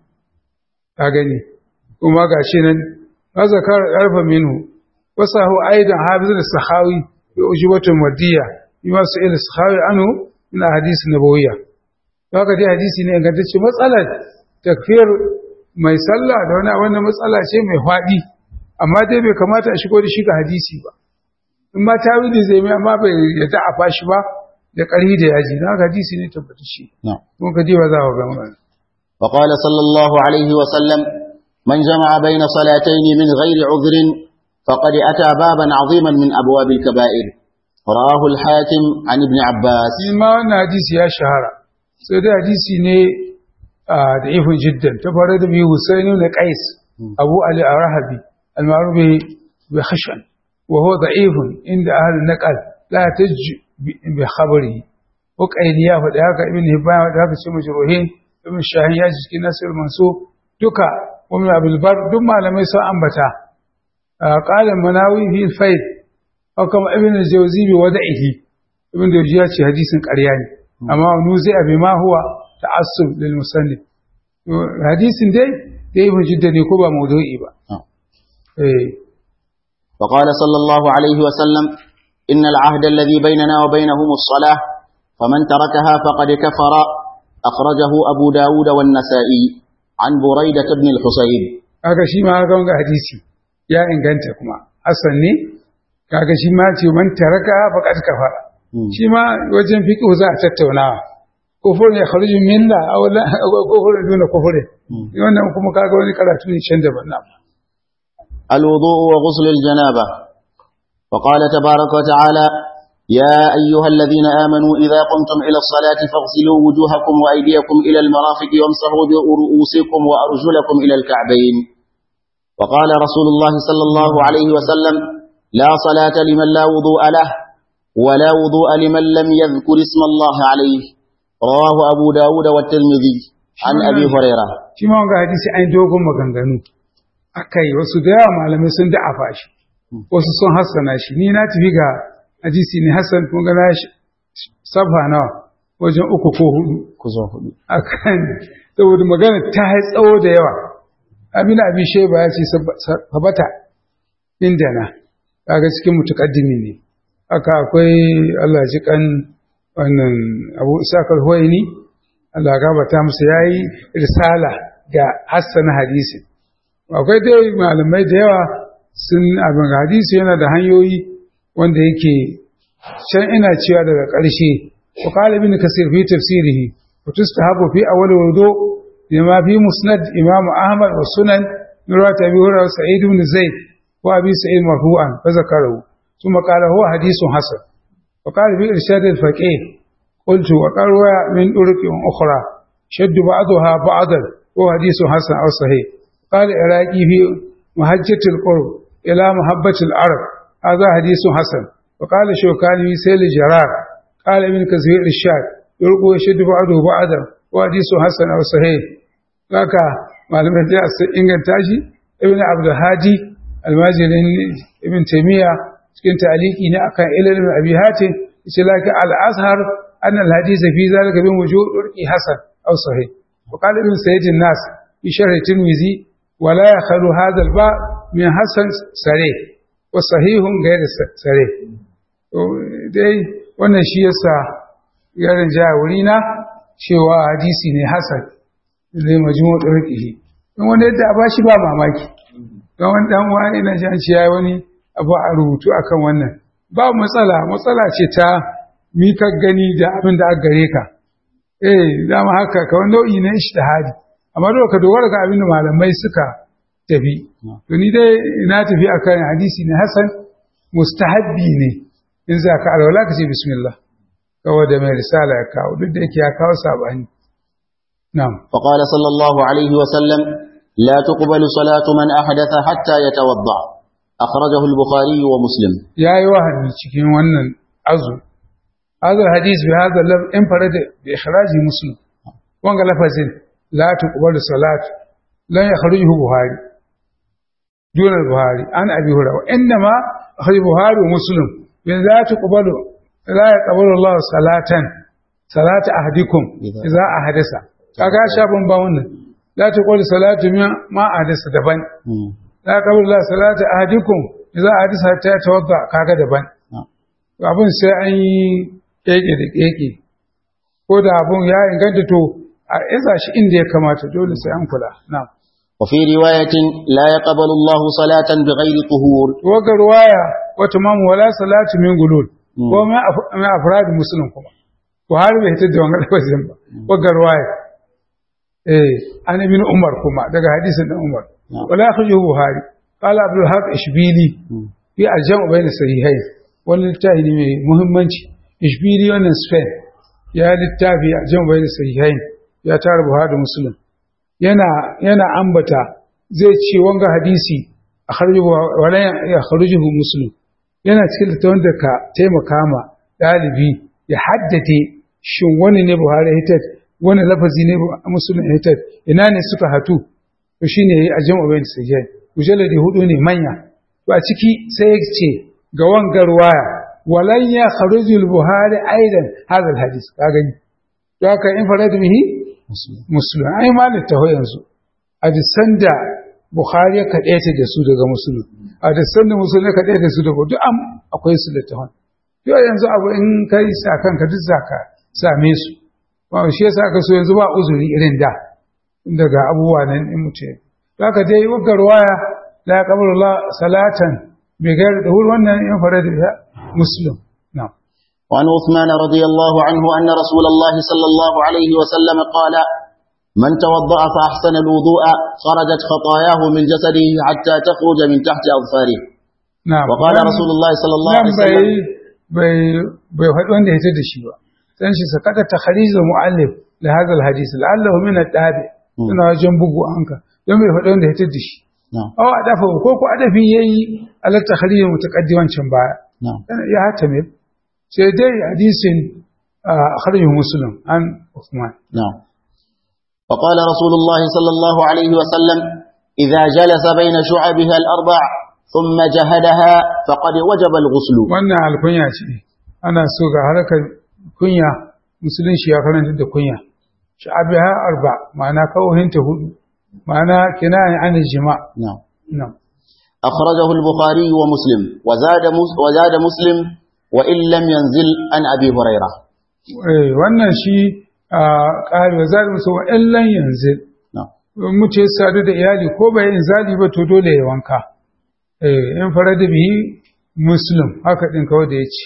أغني وما قاشنا وذكر عرف منه وصاه أيضا حافظ السخاوي بأجوبة مردية بما سئل السخاوي عنه من أحاديث النبوية وقد حديث ne ingantacce matsalar takfir mai sallah da wani wannan matsala ce mai faɗi amma dai bai kamata a shigo da shi ga hadisi ba in ma tawili zai mai amma bai yadda a fashi ba da ƙarfi da yaji na hadisi ne tabbata shi kuma ka ba za ka ga magana وقال صلى الله عليه وسلم من جمع بين صلاتين من غير عذر فقد أتى بابا عظيما من أبواب الكبائر رواه الحاكم عن ابن عباس ما wannan hadisi ya shahara sai dai hadisi ne da ifin jiddan ta fara da biyu Husain ibn Qais Abu Ali Arahabi al-ma'ruf bi khashan وهو ضعيف عند أهل النقل لا تج بخبره وقيليا فذاك ابن هبان وذاك شيء مجروحين ابن الشاهين يجي في نصر المنصوب دكا ومن أبي البر دم لم يسوى أنبتا قال المناوي في الفيد أو كما ابن الجوزي بوضعه ابن الجوزي حديث قرياني أما نوزع بما هو تعصب للمسند حديث دي دي جدا يكوبا موضوعي با إيه وقال صلى الله عليه وسلم إن العهد الذي بيننا وبينهم الصلاة فمن تركها فقد كفر أخرجه أبو داود والنسائي عن بريدة بن الحصيب kaga shi ma ga wanga hadisi ya inganta kuma hasan ne kaga shi ma ce man taraka faqad kafara shi ma wajen fiqh za a tattaunawa kufur ya kharuju minna aw la kufur duna kufur wannan kuma kaga wani karatu ne can daban na الوضوء وغسل الجنابة وقال تبارك وتعالى يا أيها الذين آمنوا إذا قمتم إلى الصلاة فاغسلوا وجوهكم وأيديكم إلى المرافق وامسحوا برؤوسكم وأرجلكم إلى الكعبين وقال رسول الله صلى الله عليه وسلم لا صلاة لمن لا وضوء له ولا وضوء لمن لم يذكر اسم الله عليه رواه أبو داود والترمذي عن أبي هريرة shi ma wanga hadisi an dogon maganganu akai wasu da yawa malamai sun da'afa shi wasu sun hassana shi ni na tafi ga hadisi ne hassan kun ga na shi sabha nawa wajen uku ko hudu كزو هدو akan saboda magana ta yi tsawo da yawa amina abin sheba ya ce sabata inda na kaga cikin mutukaddimi ne haka akwai Allah ji kan wannan Abu Isakar Huwaini Allah gabata musu yayi risala ga Hassan hadisi akwai dai malamai da yawa sun abin hadisi yana da hanyoyi wanda yake can ina cewa daga ƙarshe wa qala ibn kasir fi tafsirihi wa tustahabu fi awwal wudu bima fi musnad imam ahmad wa sunan nurat abi hurairah sa'id ibn zaid wa abi sa'id marfu'an fa zakarahu ثم قال هو حديث حسن وقال في إرشاد الفقيه قلت وقروا من طرق أخرى شد بعضها بعضا هو حديث حسن أو صحيح قال العراقي في محجة القرب إلى محبة العرب هذا حديث حسن وقال شوكاني في سيل الجرار قال ابن كثير الشاد يرقو يشد بعضه بعضا هو حديث حسن أو صحيح haka malamin da su inganta shi ibn abdul hadi almajirin ibn taymiya cikin taliki ne akan ilmin abi hatim yace laki al-azhar an al-hadith fi zalika bin wujud urqi hasan aw sahih wa qala ibn sayyid an-nas fi sharh tirmizi wa la yakhlu hadha al-ba min hasan sarih wa sahihun ghayr sarih to dai wannan shi yasa yaran jaya wurina cewa hadisi ne hasan zai majmu urqihi don wanda yadda a bashi ba mamaki don wani dan wani na jan shi yayi wani abu a rubutu akan wannan ba matsala matsala ce ta mi ka gani da abin da aka gare ka eh dama haka kawai nau'i na ishtihadi amma dole ka dogara ga abin da malamai suka tafi to ni dai na tafi akan hadisi ne hasan mustahabbi ne in za ka alwala ka ce bismillah kawai da mai risala ya kawo duk da yake ya kawo sabani na'am فقال صلى الله عليه وسلم لا تقبل صلاة من أحدث حتى يتوضأ أخرجه البخاري ومسلم ya yi wahabi cikin wannan azu هذا الحديث بهذا اللفظ انفرد بإخراج مسلم وانقى لفظ لا تقبل صلاة لن يخرجه بخاري دون البخاري عن أبي هريرة وإنما أخرج البخاري ومسلم من لا تقبل لا يقبل الله صلاة صلاة أحدكم إذا أحدث kaga shafin ba wannan la taqul salatu ma ahdasa daban la taqul la salatu ahadikum idza ahdasa ta tawadda kaga daban abin sai an yi keke da keke ko da abun ya inganta to a isa shi inda ya kamata dole sai an kula na'am وفي رواية لا يقبل الله صلاة بغير طهور waga ruwaya wata mamu wala salatu min gulul ko mai afrad muslim kuma Buhari bai hitar da wannan lafazin ba waga ruwaya eh an ibn Umar kuma daga hadisin dan Umar wala akhrajahu Buhari qala Abdul Haq Ishbili fi al-jam' bayna sahihayn wani littafi ne mai muhimmanci Ishbili wannan Spain ya littafi al-jam' bayna sahihayn ya tara Buhari da Muslim yana yana ambata zai ce wanga hadisi a wala ya kharujuhu muslim yana cikin littafin da ka taimaka ma dalibi ya haddade shin wani ne Buhari ya hitar wani lafazi ne muslim ya hitar ina ne suka hatu to shine yayi ajam bayin sajjai mujalladi hudu ne manya to a ciki sai ya ce ga wangar waya walan ya kharujul buhari aidan hadal hadis ka gani to haka in farad bihi muslim ai ma littaho yanzu a disan da bukhari ya kaɗaita da su daga musulun a disan da musulun ya kaɗaita da su daga duk am akwai su littafan yau yanzu abu in kai sa kanka duk za ka same su ba shi yasa ka so yanzu ba uzuri irin da daga abubuwa nan in mutum ya ka dai wakar waya la yaqbalu salatan bi ghairi dahur wannan in farada muslim na'am وعن عثمان رضي الله عنه أن رسول الله صلى الله عليه وسلم قال من توضأ فأحسن الوضوء خرجت خطاياه من جسده حتى تخرج من تحت أظفاره نعم وقال رسول الله صلى الله عليه nan bai وسلم bai bai faɗi wanda ya da shi ba dan shi sakata takhrij muallif li hadha alhadith la'allahu min ad-dabi suna wajen bugu anka don bai faɗi wanda ya da shi na'am aw adafa ko ko adafi yayi ala takhrij mutaqaddiman can baya na'am ya hata me sai dai hadisin akhrij muslim an Uthman نعم وقال رسول الله صلى الله عليه وسلم إذا جلس بين شعبها الأربع ثم جهدها فقد وجب الغسل wannan alkunya ce ana so ga harkar kunya musulunci ya karanta da kunya sha'abiha arba ma'ana kawohinta hudu ma'ana kinaya an jima نعم na'am أخرجه البخاري ومسلم وزاد مس- وزاد مسلم وإن لم ينزل عن أبي هريرة eh wannan shi a ƙari wa zaɗi musu wa illan yanzu نعم in mutu ya sadu da iyali ko bai yin zali ba to dole ya wanka eh in fara da bihi muslim haka din kawai da ya ce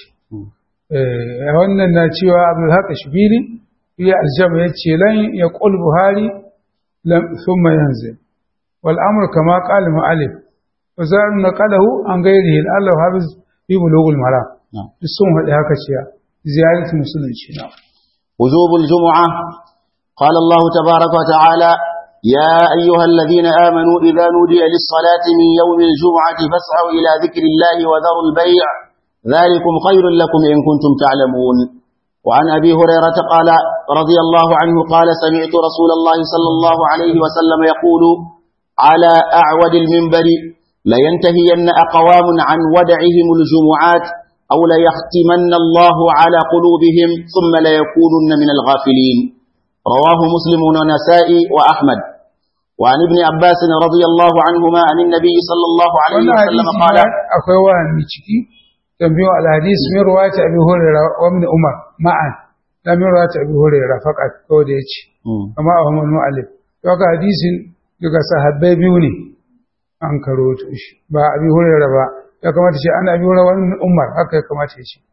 eh wannan na cewa abdul haq shibili ya aljama ya ce lan ya qul buhari lam thumma yanzil wal amr kama qala mu'allif wa zar naqalahu an ghairihi Allah hafiz fi bulughul maram نعم duk sun haɗe haka cewa ziyaratu musulunci na وجوب الجمعة قال الله تبارك وتعالى يا أيها الذين آمنوا إذا نودي للصلاة من يوم الجمعة فاسعوا إلى ذكر الله وذروا البيع ذلكم خير لكم إن كنتم تعلمون وعن أبي هريرة قال رضي الله عنه قال سمعت رسول الله صلى الله عليه وسلم يقول على أعود المنبر لينتهين أقوام عن ودعهم الجمعات أو ليختمن الله على قلوبهم ثم ليكونن من الغافلين رواه مسلم ونسائي وأحمد وعن ابن عباس رضي الله عنهما عن النبي صلى الله عليه wannan وسلم hadisi قال ma akwai wani ciki tambayo al-hadis min ruwayat abi hurairah wa ibn umar ma'an da min ruwayat abi hurairah faqat ko da yace مم. kama Ahmad Mu'allif to haka hadisin daga sahabbai biyu ne an karoto shi ba abi hurairah ba ya kamata shi an abi hurairah wa ibn umar haka ya kamata ya ce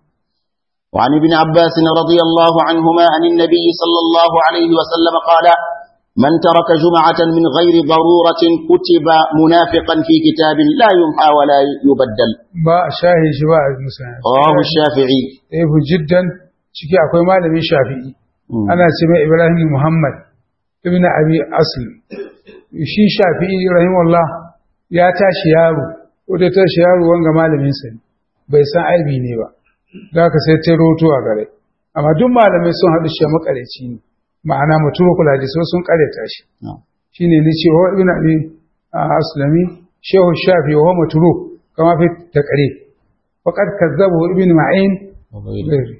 وعن ابن عباس رضي الله عنهما عن النبي صلى الله عليه وسلم قال من ترك جمعة من غير ضرورة كتب منافقا في كتاب لا يمحى ولا يبدل ba a shahi shi ba a musa رواه الشافعي ɗaya jiddan ciki akwai malamin shafi'i مم. ana ce mai ibrahim muhammad ibn abi asl shi shafi'i rahimahullah ya tashi yaro ko da tashi yaro wanga malamin sa ne bai san aibi ne ba da haka sai ta roto a gare amma duk malamai sun haɗu shi makareci ne ma'ana muturu kula da so sun kareta shi نعم. shine ne ce wa ibn abi aslami shehu shafi wa muturu kama fi taqrib faqad kazzabu ibn ma'in وغيره. غيره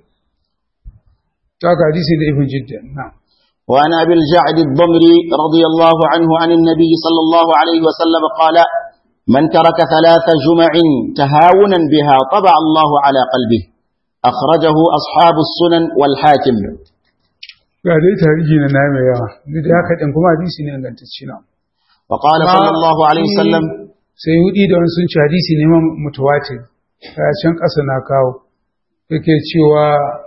ta ga hadisi da ibn jiddan na'am وعن أبي الجعد الضمري رضي الله عنه عن النبي صلى الله عليه وسلم قال من ترك ثلاث جمع تهاونا بها طبع الله على قلبه أخرجه أصحاب السنن والحاكم ga dai tarihi na na mai yawa duk da haka din kuma hadisi ne ingantacce na وقال صلى الله عليه وسلم sai hudi da wani sun ci hadisi ne man mutawatir a can ƙasa na kawo yake cewa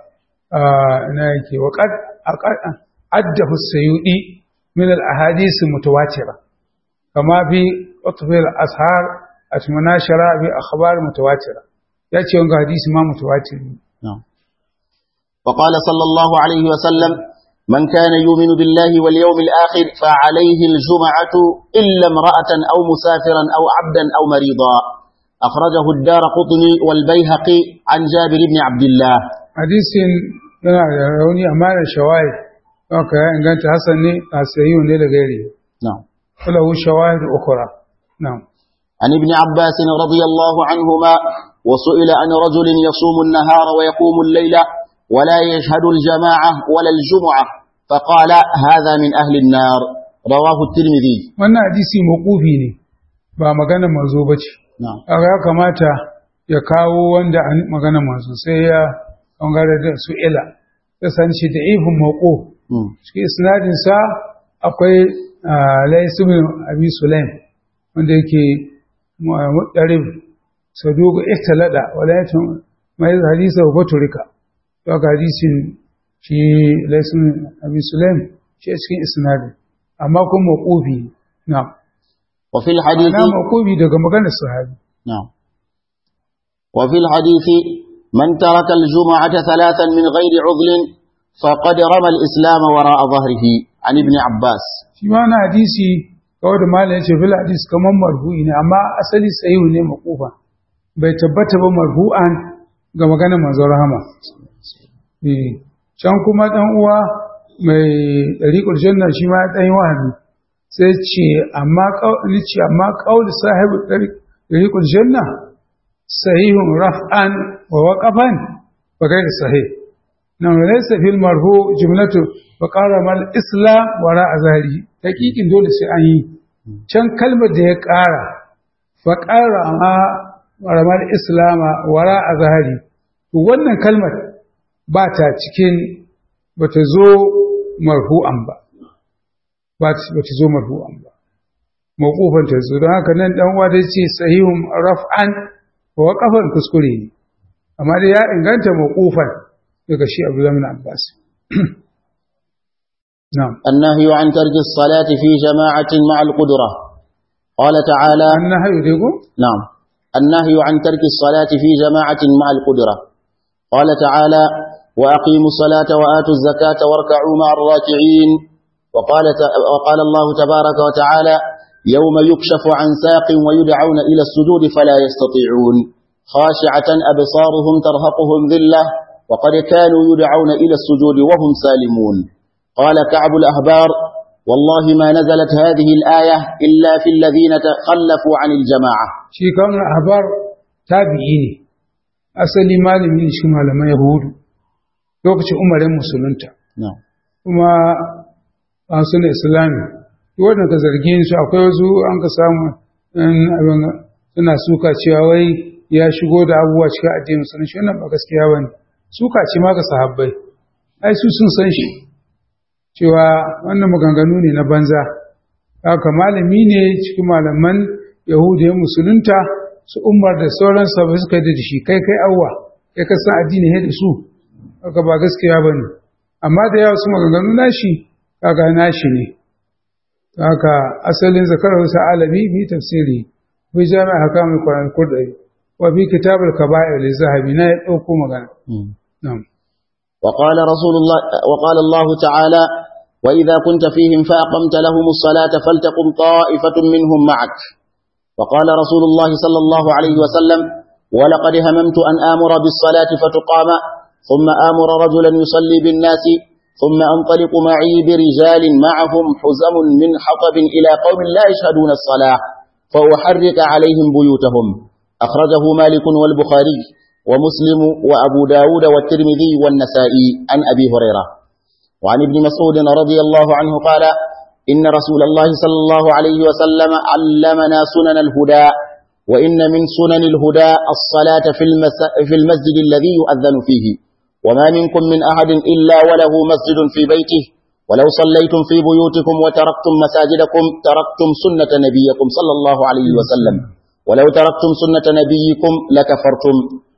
ina yake wa qad addahu sayyidi min al ahadith mutawatira kama fi utfil ashar atmanashara bi akhbar mutawatira yace wanga hadisi ma mutawatir ne نعم. وقال صلى الله عليه وسلم من كان يؤمن بالله واليوم الآخر فعليه الجمعة إلا امرأة أو مسافرا أو عبدا أو مريضا أخرجه الدار قطني والبيهقي عن جابر بن عبد الله hadisin yana da rauni amma da shawahid haka ya inganta hasan ne a sayi ne da gairi نعم falahu shawahid ukhra na'am عن ابن عباس رضي الله عنهما وسئل عن رجل يصوم النهار ويقوم الليل ولا يشهد الجماعة ولا الجمعة فقال هذا من أهل النار رواه الترمذي wannan hadisi mawqufi ne ba magana manzo bace نعم kaga ya kamata ya kawo wanda an magana manzo sai ya bangare da su ila ya san shi da ifin mawquf مم. cikin isnadin sa akwai Lais ibn Abi Sulaim wanda yake mudarib saduq ihtalada wala yatum mai hadisa wa turika to ga hadisin shi Lais ibn Abi Sulaim shi a cikin isnadin amma kuma mawqufi na'am وفي الحديث na mawqufi daga maganar sahabi نعم وفي الحديث من ترك الجمعة ثلاثا من غير عذل فقد رمى الإسلام وراء ظهره عن ابن عباس shi ma na hadisi kawai da malam ya ce fil hadis kamar marfu'i ne amma asali sahihu ne makufa bai tabbata ba marfu'an ga maganar manzon rahama eh can kuma dan uwa mai dariqul janna shi ma dan wahabi sai ce amma kauli ce amma kauli sahibu dariqul janna sahihun raf'an wa waqafan fa kai sahih nan laysa fil marfu jumlatu fa qarama al islam wara azhari hakikin dole sai an yi can kalmar da ya ƙara fa qarama qaramar islama wara azhari to wannan kalmar ba ta cikin bata zo marfu'an ba ba ta zo marfu'an ba mawqufan ta zo don haka nan dan uwa dai ce sahihun raf'an wa waqafan kuskure ne amma dai ya inganta mawqufan daga shi Abdullah bin Abbas na'am النهي عن ترك الصلاة في جماعة مع القدرة قال تعالى annahu digo نعم النهي عن ترك الصلاة في جماعة مع القدرة قال تعالى وأقيموا الصلاة وآتوا الزكاة واركعوا مع الراكعين وقال, ت- وقال الله تبارك وتعالى يوم يكشف عن ساق ويدعون إلى السجود فلا يستطيعون خاشعة أبصارهم ترهقهم ذلة وقد كانوا يدعون إلى السجود وهم سالمون قال كعب الأهبار والله ما نزلت هذه الآية إلا في الذين تخلفوا عن الجماعة shi kan ahbar tabi'i ne asali malami ne shi malaman yahudu lokacin umarin musulunta نعم kuma an suna islami wannan ka zargi su akwai wasu an ka samu ɗan abin suna suka cewa wai ya shigo da abubuwa cikin addinin musulunci wannan ba gaskiya bane suka ce ma ga sahabbai ai su sun san shi cewa wannan maganganu ne na banza haka malami ne cikin malaman yahudiyan musulunta su umar da sauran sabai suka yi da shi kai kai awwa kai ka san addini he da su haka ba gaskiya bane amma da yawa su maganganu nashi kaga nashi ne haka asalin zakar wasu alami bi tafsiri bi jami'a hakamun kwanan kurdai wa bi kitabul kaba'ir li zahabi na ya dauko magana na'am وقال رسول الله وقال الله تعالى وإذا كنت فيهم فأقمت لهم الصلاة فلتقم طائفة منهم معك وقال رسول الله صلى الله عليه وسلم ولقد هممت أن آمر بالصلاة فتقام ثم آمر رجلا يصلي بالناس ثم أنطلق معي برجال معهم حزم من حطب إلى قوم لا يشهدون الصلاة فأحرك عليهم بيوتهم أخرجه مالك والبخاري ومسلم وأبو داود والترمذي والنسائي عن أبي هريرة وعن ابن مسعود رضي الله عنه قال إن رسول الله صلى الله عليه وسلم علمنا سنن الهدى وإن من سنن الهدى الصلاة في, المس في المسجد الذي يؤذن فيه وما منكم من أحد إلا وله مسجد في بيته ولو صليتم في بيوتكم وتركتم مساجدكم تركتم سنة نبيكم صلى الله عليه وسلم ولو تركتم سنة نبيكم لكفرتم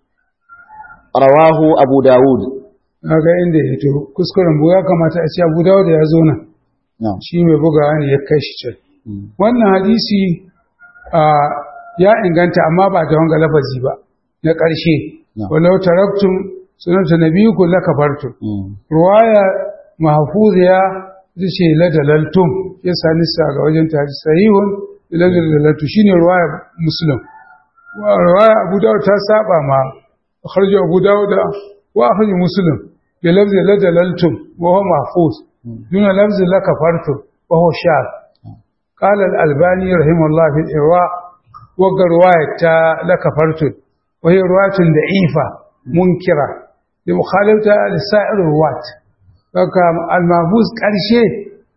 رواه أبو داود kaga inda ya to kuskuren bu ya kamata a ce Abu Dawud ya zo nan نعم shi mai bugawa ne ya kai shi can wannan hadisi a ya inganta amma ba da wanga lafazi ba na ƙarshe Na'am. walau taraktum sunanta nabiyukum lakafartum مم. ruwaya mahfuziya ita ce ladalaltum ya sani sa ga wajen ta sahihun ladalaltum shine ruwaya muslim wa ruwaya abu dawud ta saba ma akhraju abu dawud wa akhraju muslim bi lafzi ladalaltum wa huwa mahfuz duna lafzi lakafartum wa huwa shadh قال الألباني رحمه الله في الإرواء وقال رواية لكفرت وهي رواية ضعيفة منكرة لمخالفتها لسائر الرواة فكان المحفوظ قرشي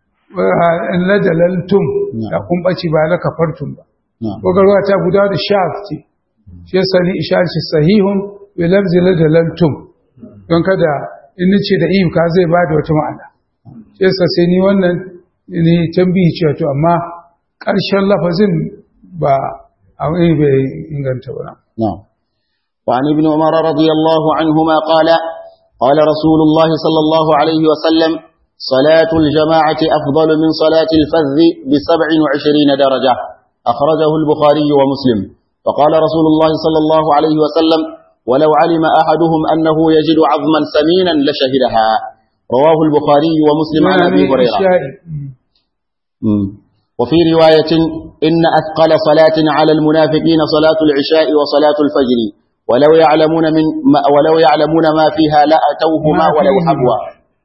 لدللتم لكم بشي با لكفرتم نعم وقال رواية أبو داود الشافتي shi sani isharar shi sahihun bi lafzi ladalaltum don kada in nace da iyo ka zai bada wata ma'ana shi yasa sai ni wannan ni tambihi cewa to amma ƙarshen lafazin ba a wani bai inganta ba نعم وعن ابن عمر رضي الله عنهما قال قال رسول الله صلى الله عليه وسلم صلاة الجماعة أفضل من صلاة الفذ بسبع وعشرين درجة أخرجه البخاري ومسلم وقال رسول الله صلى الله عليه وسلم ولو علم أحدهم أنه يجد عظما ثمينا لشهدها رواه البخاري ومسلم عن أبي هريرة وفي رواية إن أثقل صلاة على المنافقين صلاة العشاء وصلاة الفجر ولو يعلمون من ما ولو يعلمون ما فيها لأتوهما ولو حبوا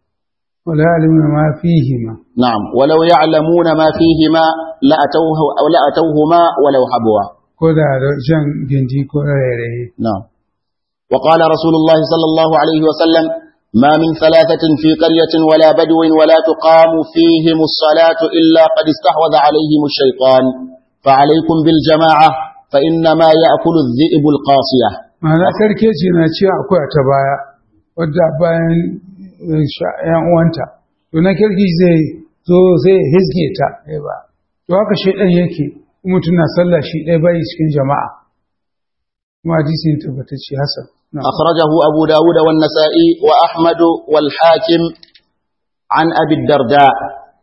ولا يعلمون ما فيهما نعم ولو يعلمون ما فيهما لأتوه أو لأتوهما ولو حبوا كذا جن جندي كذا نعم وقال رسول الله صلى الله عليه وسلم ما من ثلاثة في قرية ولا بدو ولا تقام فيهم الصلاة إلا قد استحوذ عليهم الشيطان فعليكم بالجماعة فإنما يأكل الذئب القاصية ma'ana sarki ce na ce akwai ta baya wadda bayan yan uwanta to na kirki zai zo zai hizge ta ba to haka shaidan yake mutum na sallah shi ɗaya bai cikin jama'a kuma hadisin tabbatacce hasan أخرجه أبو داود والنسائي وأحمد والحاكم عن أبي الدرداء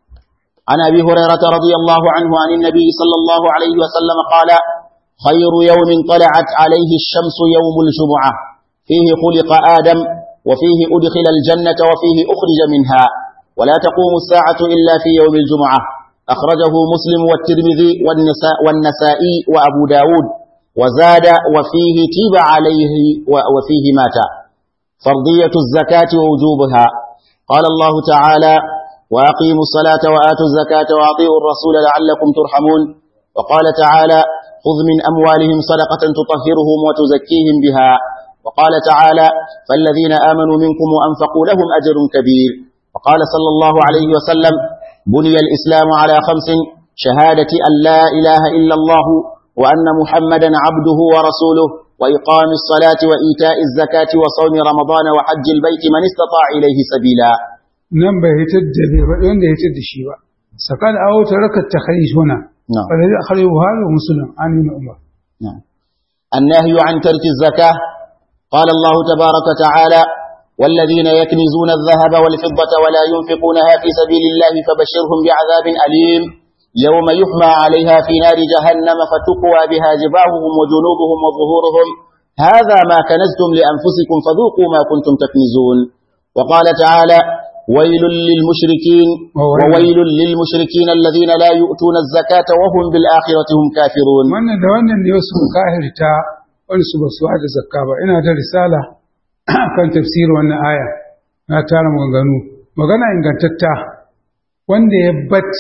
عن أبي هريرة رضي الله عنه عن النبي صلى الله عليه وسلم قال خير يوم طلعت عليه الشمس يوم الجمعة فيه خلق آدم وفيه أدخل الجنة وفيه أخرج منها ولا تقوم الساعة إلا في يوم الجمعة أخرجه مسلم والترمذي والنساء والنسائي وأبو داود وزاد وفيه تيب عليه وفيه مات فرضية الزكاة ووجوبها قال الله تعالى وأقيموا الصلاة وآتوا الزكاة وأطيعوا الرسول لعلكم ترحمون وقال تعالى خذ من أموالهم صدقة تطهرهم وتزكيهم بها وقال تعالى فالذين آمنوا منكم وأنفقوا لهم أجر كبير وقال صلى الله عليه وسلم بني الإسلام على خمس شهادة أن لا إله إلا الله وأن محمدا عبده ورسوله وإقام الصلاة وإيتاء الزكاة وصوم رمضان وحج البيت من استطاع إليه سبيلا نعم بهتد وين يهتد الشيوى سكان أو ترك التخريج هنا نعم فالذي أخرجه هذا مسلم عن ابن عمر نعم النهي عن ترك الزكاة قال الله تبارك وتعالى والذين يكنزون الذهب والفضة ولا ينفقونها في سبيل الله فبشرهم بعذاب أليم يوم يحمى عليها في نار جهنم فتقوى بها جباههم وجنوبهم وظهورهم هذا ما كنزتم لأنفسكم فذوقوا ما كنتم تكنزون وقال تعالى ويل للمشركين وويل للمشركين الذين لا يؤتون الزكاة وهم بالآخرة هم كافرون wannan da wannan ne wasu kahirta wani su basu da zakka ba ina da risala kan tafsirin wannan aya na tara maganganu magana ingantatta wanda ya bat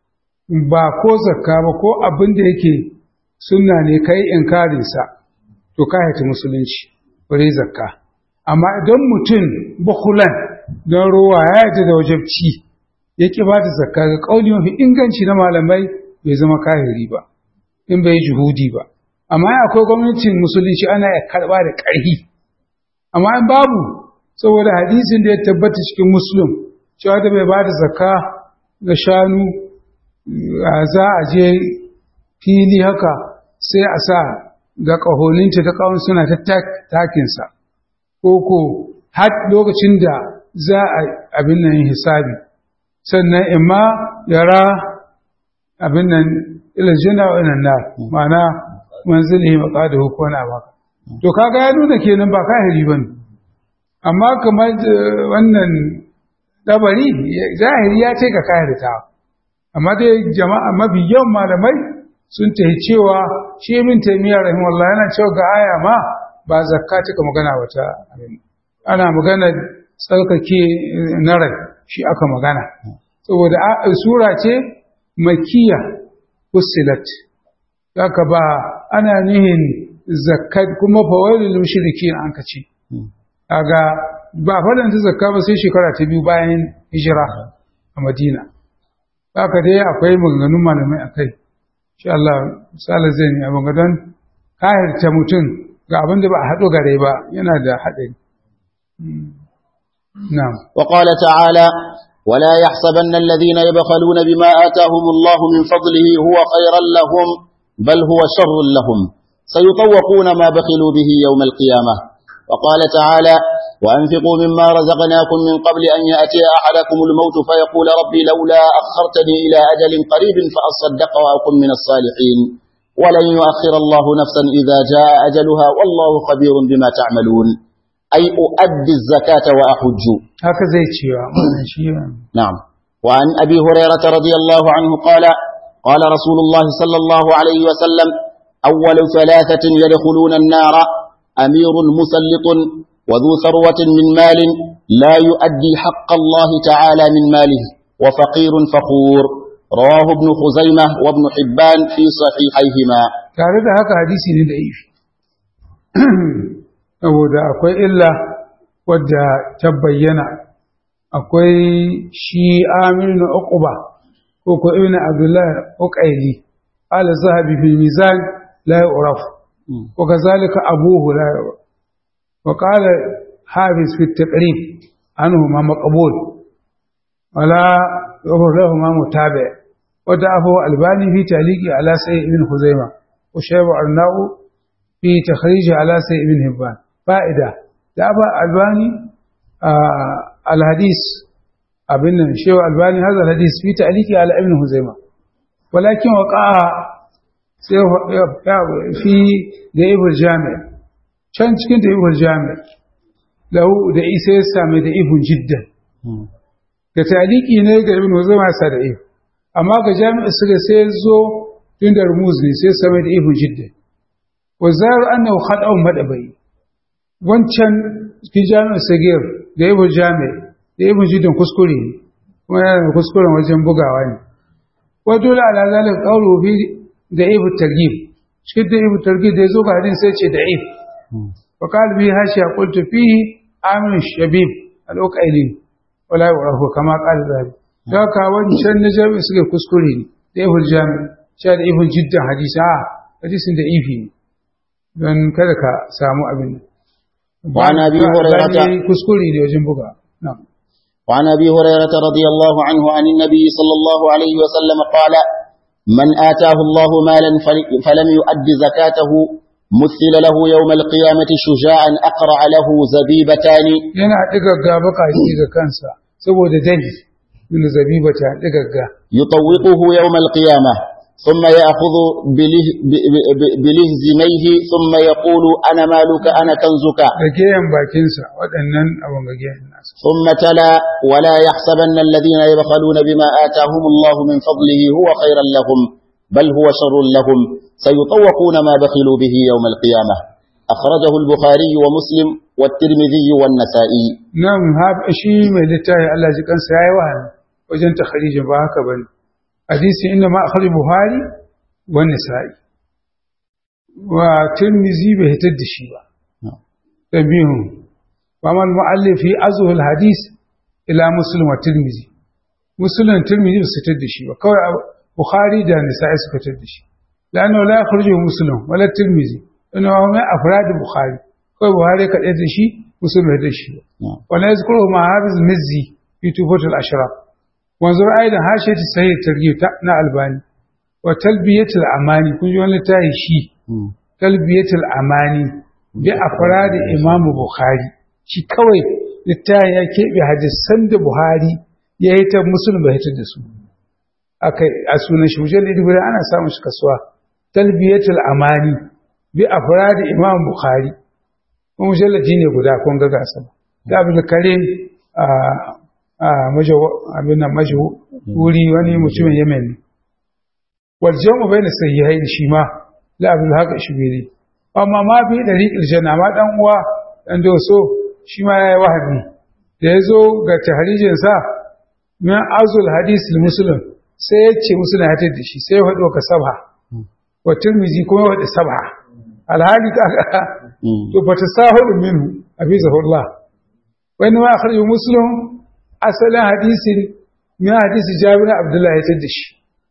ba ko zakka ba ko abin da yake sunna ne kai inkarin sa to kahirta musulunci bare zakka amma idan mutum bukulan don ruwa ya yi da wajabci ya ƙi ba da zakka ga ƙauni mafi inganci na malamai bai zama kahiri ba in bai juhudi ba amma ya akwai gwamnatin musulunci ana ya karɓa da ƙarfi amma in babu saboda hadisin da ya tabbata cikin musulun cewa da bai ba da zakka ga shanu za a je fili haka sai a sa ga ƙahoninta ta ƙawon suna ta takinsa ko ko har lokacin da za a abin nan hisabi sannan imma yara abin nan iljina wa inan nar ma'ana manzilihi maqadahu ko na baka to kaga ya nuna kenan ba kahiri bane amma kamar wannan dabari zahiri ya ce ka kahirta amma dai jama'a mafi yawan malamai sun tahi cewa shi min taimiyar rahimahullah yana cewa ga aya ma ba zakka cika magana wata abin ana magana tsarkake na rai shi aka magana saboda sura ce makiya fusilat haka ba ana nihin zakkat kuma fawailul mushrikin an ka ce kaga ba fadan ta zakka ba sai shekara ta biyu bayan hijira a Madina haka dai akwai maganganun malamai akai insha Allah misali zai ne abin gadon kahirta mutum ga abin da ba a haɗo gare ba yana da haɗari نعم وقال تعالى ولا يحسبن الذين يبخلون بما آتاهم الله من فضله هو خيرا لهم بل هو شر لهم سيطوقون ما بخلوا به يوم القيامة وقال تعالى وأنفقوا مما رزقناكم من قبل أن يأتي أحدكم الموت فيقول ربي لولا أخرتني إلى أجل قريب فأصدق وأكن من الصالحين ولن يؤخر الله نفسا إذا جاء أجلها والله خبير بما تعملون أي أؤدي الزكاة وأحج haka zai cewa wannan shi نعم وعن أبي هريرة رضي الله عنه قال قال رسول الله صلى الله عليه وسلم أول ثلاثة يدخلون النار أمير مسلط وذو ثروة من مال لا يؤدي حق الله تعالى من ماله وفقير فخور رواه ابن خزيمة وابن حبان في صحيحيهما tare da haka hadisi ne da ifi saboda akwai illa wadda ta bayyana akwai shi amir na uquba ko ko ibn abdullah uqaili ala zahabi fil mizan la yu'raf wa kazalika abuhu la yu'raf wa qala hafiz fi at-taqrib anhu ma maqbul wala yu'raf ma mutabi' wa da'afu albani fi taliqi ala sayyid ibn khuzaimah wa shayba arnau fi takhrij ala sayyid ibn hibban fa'ida da'afa albani الحديث ابن شيخ الباني هذا الحديث في تعليقه على ابن هزيمه ولكن وقع في ضعيف الجامع كان cikin ضعيف الجامع له da isa ya same da ibn jiddan da taliki ne ga ibn huzaima sa da ibn amma ga jami'a suka sai zo tun da rumuz ne sai same da ibn jiddan wa zar annahu khada'un madabai wancan cikin jami'a sagir da ibu jami da ibu jidin kuskure ne kuma yana da kuskuren wajen bugawa ne wa dole ala zalika qawlu fi da ibu targhib shi da ibu targhib da yazo ga hadin sai ce da if wa qala bi hashi qultu fihi amin shabib al-uqaili wala yu'rafu kama qala zabi da ka wancan na jami suke kuskure ne da ibu jami sha da ibu jiddan hadisi a hadisin da ifi ne don kada ka samu abin وعن أبي هريرة كسكولي دي وجن بقى نعم وعن أبي هريرة رضي الله عنه عن النبي صلى الله عليه وسلم قال من آتاه الله مالا فلم يؤد زكاته مثل له يوم القيامة شجاعا أقرع له زبيبتان yana digagga bakaci ga kansa saboda dani min zabibata digagga يطوقه يوم القيامة ثم يأخذ بله بلهزميه ثم يقول أنا مالك أنا كنزك da geyan bakinsa waɗannan abin ga geyan nasa ثم تلا ولا يحسبن الذين يبخلون بما آتاهم الله من فضله هو خيرا لهم بل هو شر لهم سيطوقون ما بخلوا به يوم القيامة أخرجه البخاري ومسلم والترمذي والنسائي nan ha shi mai littafi Allah ji kansa yayi wahani wajen takharijin ba haka bane hadisi inda ma akhri buhari wa nisa'i wa tirmizi bai hitar da shi ba tabihu wa man muallif fi azhu al hadis ila muslim wa tirmizi muslim tirmizi ba su hitar da shi ba kawai bukhari da nisa'i suka hitar da shi lanu la yakhruju muslim wala tirmizi inna huwa min afrad bukhari kawai buhari ka da shi muslim bai da shi ba wala yazkuru ma hafiz mizzi fi tufatul ashraf wanzur aidan hashiyat sahih targhib na albani wa talbiyatul amani kun ji wani tayi shi talbiyatul amani bi afrad imam bukhari shi kawai littafi ya keɓe hadisan da buhari ya yi ta musulun bai hitar da su akai a sunan shi mujallar ibra ana samun shi kasuwa talbiyatul amani bi afrad imam bukhari kuma mujalladi ne guda kun ga gasa da abin karim a a abin nan majo wuri wani mutumin yemen ne wal jamu bayna sayyihain shi ma la abin haka shi bere amma ma fi dariqil janna ma dan uwa dan doso shi ma yayi wahabi da yazo ga tahrijin sa min azul hadis muslim sai ya ce muslim ya tada shi sai ya faɗo ka sabha wa tirmizi kuma ya faɗi sabha alhali ka to fa tasahudu minhu abizahullah wa inma akhraju muslim asalin hadisin min hadisi jabir abdullah ya tada shi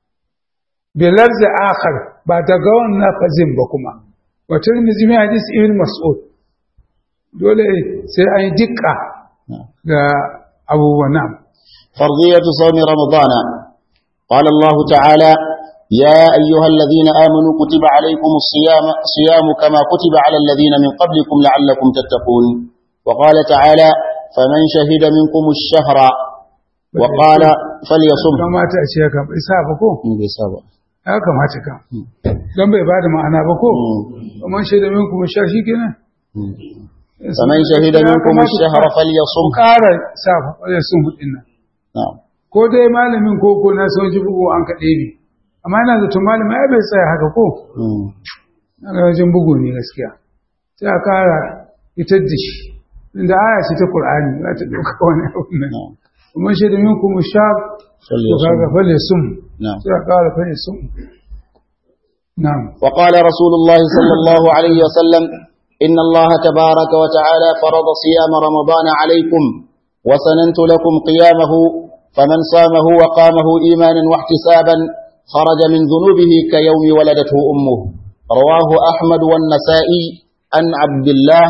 bi lafz akhar ba daga wannan fazin ba kuma wa tirmizi min hadisi ibn mas'ud dole sai an yi dikka ga abubuwan nan فرضية صوم رمضان قال الله تعالى يا أيها الذين آمنوا كتب عليكم الصيام صيام كما كتب على الذين من قبلكم لعلكم تتقون وقال تعالى فمن شهد منكم الشهر وقال فليصم kamata a ce haka bai sa ba ko ya kamata kan don bai bada ma'ana ba ko amma shaida min kuma sha shi kenan فمن شهد منكم الشهر فليصم ƙara sa ya sun hudin nan نعم ko dai malamin ko ko na sun ji bugu an kaɗe bi amma yana zaton malamin ai bai tsaya haka ko مم. na ga wajen bugu ne gaskiya sai a ƙara fitar da shi inda aya ce ta Qur'ani za ta ɗauka wani abu nan نعم kuma shaida min kuma sha to فليصم kaga fale sum نعم sai a ƙara fale sum na'am وقال رسول الله صلى الله عليه وسلم إن الله تبارك وتعالى فرض صيام رمضان عليكم وسننت لكم قيامه فمن صامه وقامه إيمانا واحتسابا خرج من ذنوبه كيوم ولدته أمه رواه أحمد والنسائي عن عبد الله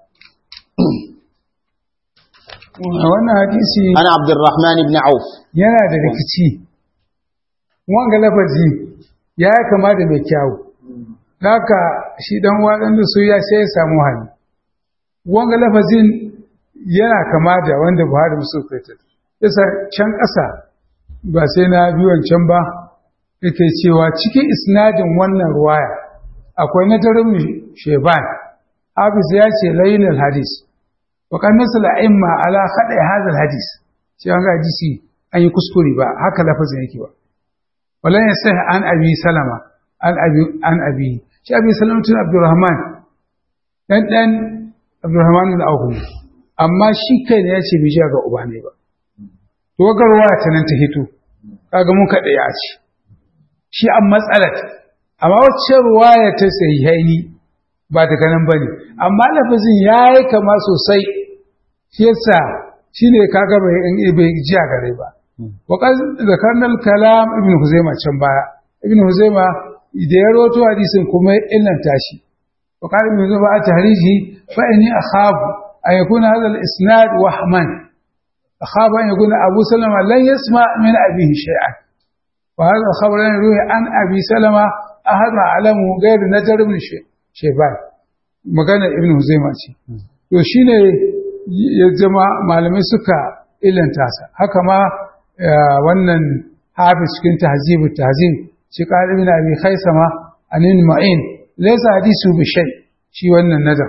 wannan hadisi عن عبد الرحمن بن عوف yana da rikici wanga lafazi ya yi kama da mai kyawu haka shi dan waɗanda su ya sai ya samu hali wanga lafazin yana kama da wanda buhari musu kaitar yasa can ƙasa ba sai na bi wancan ba yake cewa cikin isnadin wannan ruwaya akwai na darin sheban hafiz ya ce layin hadis wa kan nasala imma ala khada hadha hadis shi an ga hadisi an yi kuskure ba haka lafazin yake ba wala yasih an abi salama an abi an abi shi abi salama tun abdurrahman dan dan abdurrahman al-awhu amma shi kai ne yace bai ga uba ne ba to ga ruwaya ta nan ta hito kaga mun kada ya ce shi an matsalat amma wacce ruwaya ta sahihaini ba daga nan bane amma lafazin yayi kama sosai shi yasa shine kaga bai bai ji a gare ba wa qad zakarna al-kalam ibn huzaima can baya ibn huzaima da ya roto hadisin kuma ya illanta shi wa qala ibn huzaima a tahriji fa inni akhafu an yakuna hadha al-isnad wahman akhafu an yakuna abu salama lan yasma min abihi shay'an wa hadha al-khabar lan yuhi an abi salama ahad alamu ghayr najar ibn shayban magana ibn huzaima ce to shine ya zama malamai suka illanta sa haka ma wannan hafiz cikin tahzibu tahzib shi qali ibn abi khaisama anin ma'in laysa hadisu bi shay shi wannan nadar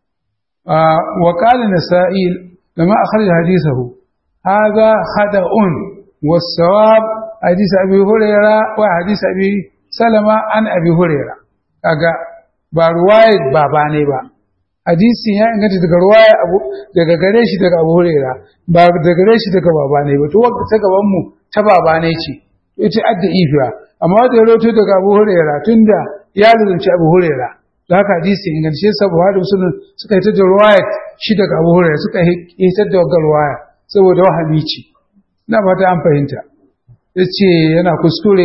wa qala nasa'i lama akhraj hadithahu hadha khada'un was-sawab hadith abi hurayra wa hadith abi salama an abi hurayra kaga ba ruwayat baba ne ba hadisin ya inganta daga ruwaya abu daga gare shi daga abu hurera ba daga gare shi daga baba ne ba to wanda ta gaban mu ta baba ne ce ita adda ifiya amma da ya roto daga abu hurera tunda ya lulunci abu hurera da haka hadisin inganta shi saboda da musulun suka yi ta da ruwaya shi daga abu hurera suka yi ta da wagga ruwaya saboda wahami ce na fata an fahimta ya ce yana kuskure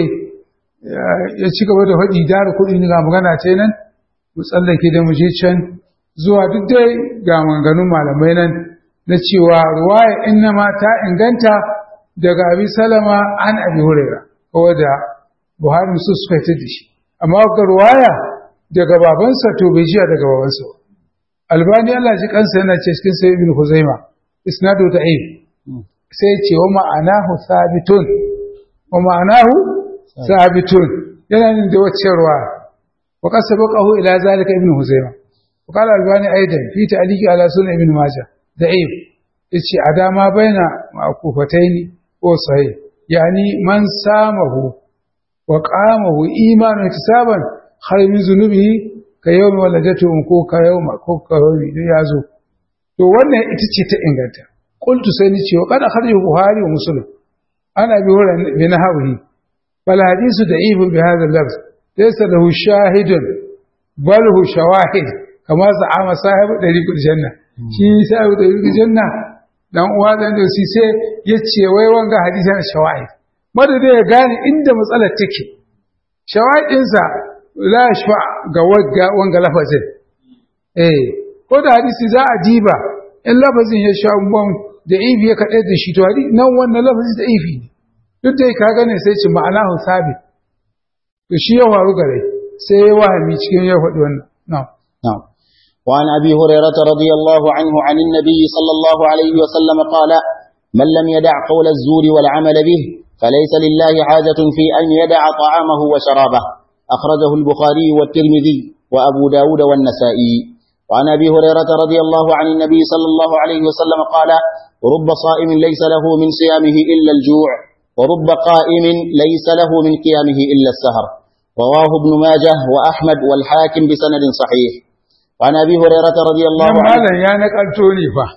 ya ci gaba da faɗi dara kuɗi ga magana ce nan mu tsallake da mu je can zuwa duk dai ga maganganun malamai nan na cewa ruwaya innama ta inganta daga abi salama an abi huraira ko da buhari musu suka yi da shi amma ga ruwaya daga babansa to bai jiya daga babansa ba albani Allah ji kansa yana ce cikin sai ibn huzaima isnadu da'if sai ce wa ma'anahu sabitun wa ma'anahu sabitun yana nin da wacce ruwaya wa qad sabaqahu ila zalika ibn huzaima وقال الباني أيضا في تعليق على سنة ابن ماجه ضعيف إيش أداما بين معكوفتين وصحيح يعني من سامه وقامه إيمان احتسابا خير من ذنوبه كيوم ولدته أمكو كيوم أكو كيوم يازو to wannan ita ce ta inganta qultu sai ni ce wa qad akhrajahu buhari wa muslim ana bi wurin bi nahwi fal hadithu da'if bi hadha al-lafz laysa lahu shahidun bal hu shawahid kamar za'ama sahibu ɗari kuɗi janna shi sahibu ɗari kuɗi janna dan uwa dan da shi sai ya ce wai wanga hadisi na shawahid madada ya gane inda matsalar take shawahidinsa la shfa ga wagga wanga lafazin eh ko da hadisi za a diba in lafazin ya sha bam da ifi ya kaɗai da shi to hadisi nan wannan lafazi da ifi ne duk da ka gane sai ce ma'anahu sabit to shi ya faru gare sai ya wahami cikin ya faɗi wannan na'am نعم وعن أبي هريرة رضي الله عنه عن النبي صلى الله عليه وسلم قال من لم يدع قول الزور والعمل به فليس لله حاجة في أن يدع طعامه وشرابه أخرجه البخاري والترمذي وأبو داود والنسائي وعن أبي هريرة رضي الله عن النبي صلى الله عليه وسلم قال رب صائم ليس له من صيامه إلا الجوع ورب قائم ليس له من قيامه إلا السهر رواه ابن ماجه وأحمد والحاكم بسند صحيح وعن أبي هريرة رضي الله nan عنه malam ya nakalto ne fa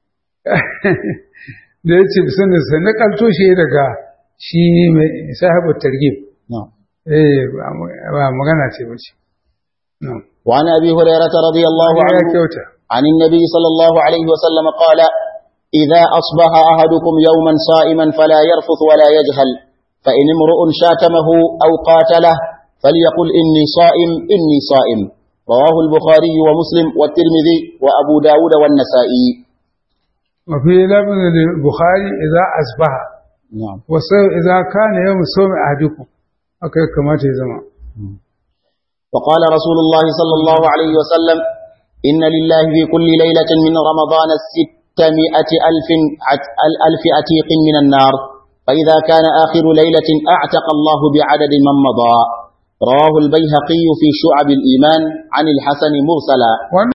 da ya ce sanin sa nakalto shi daga shi mai sahibu targhib نعم. eh ba mu- ba magana ce bace na'am وعن أبي هريرة رضي الله ya عنه kyauta عن النبي صلى الله عليه وسلم قال إذا أصبح أحدكم يوما صائما فلا يرفث ولا يجهل فإن امرؤ شاتمه أو قاتله فليقل إني صائم إني صائم رواه البخاري ومسلم والترمذي وأبو داود والنسائي وفي لفظ البخاري إذا أصبح نعم wasu idza kana yawm sawmi ahadikum haka ya kamata ya zama وقال رسول الله صلى الله عليه وسلم إن لله في كل ليلة من رمضان ستمائة ألف, عت- ألف أتيق من النار فإذا كان آخر ليلة أعتق الله بعدد من مضى رواه البيهقي في شعب الإيمان عن الحسن مرسلا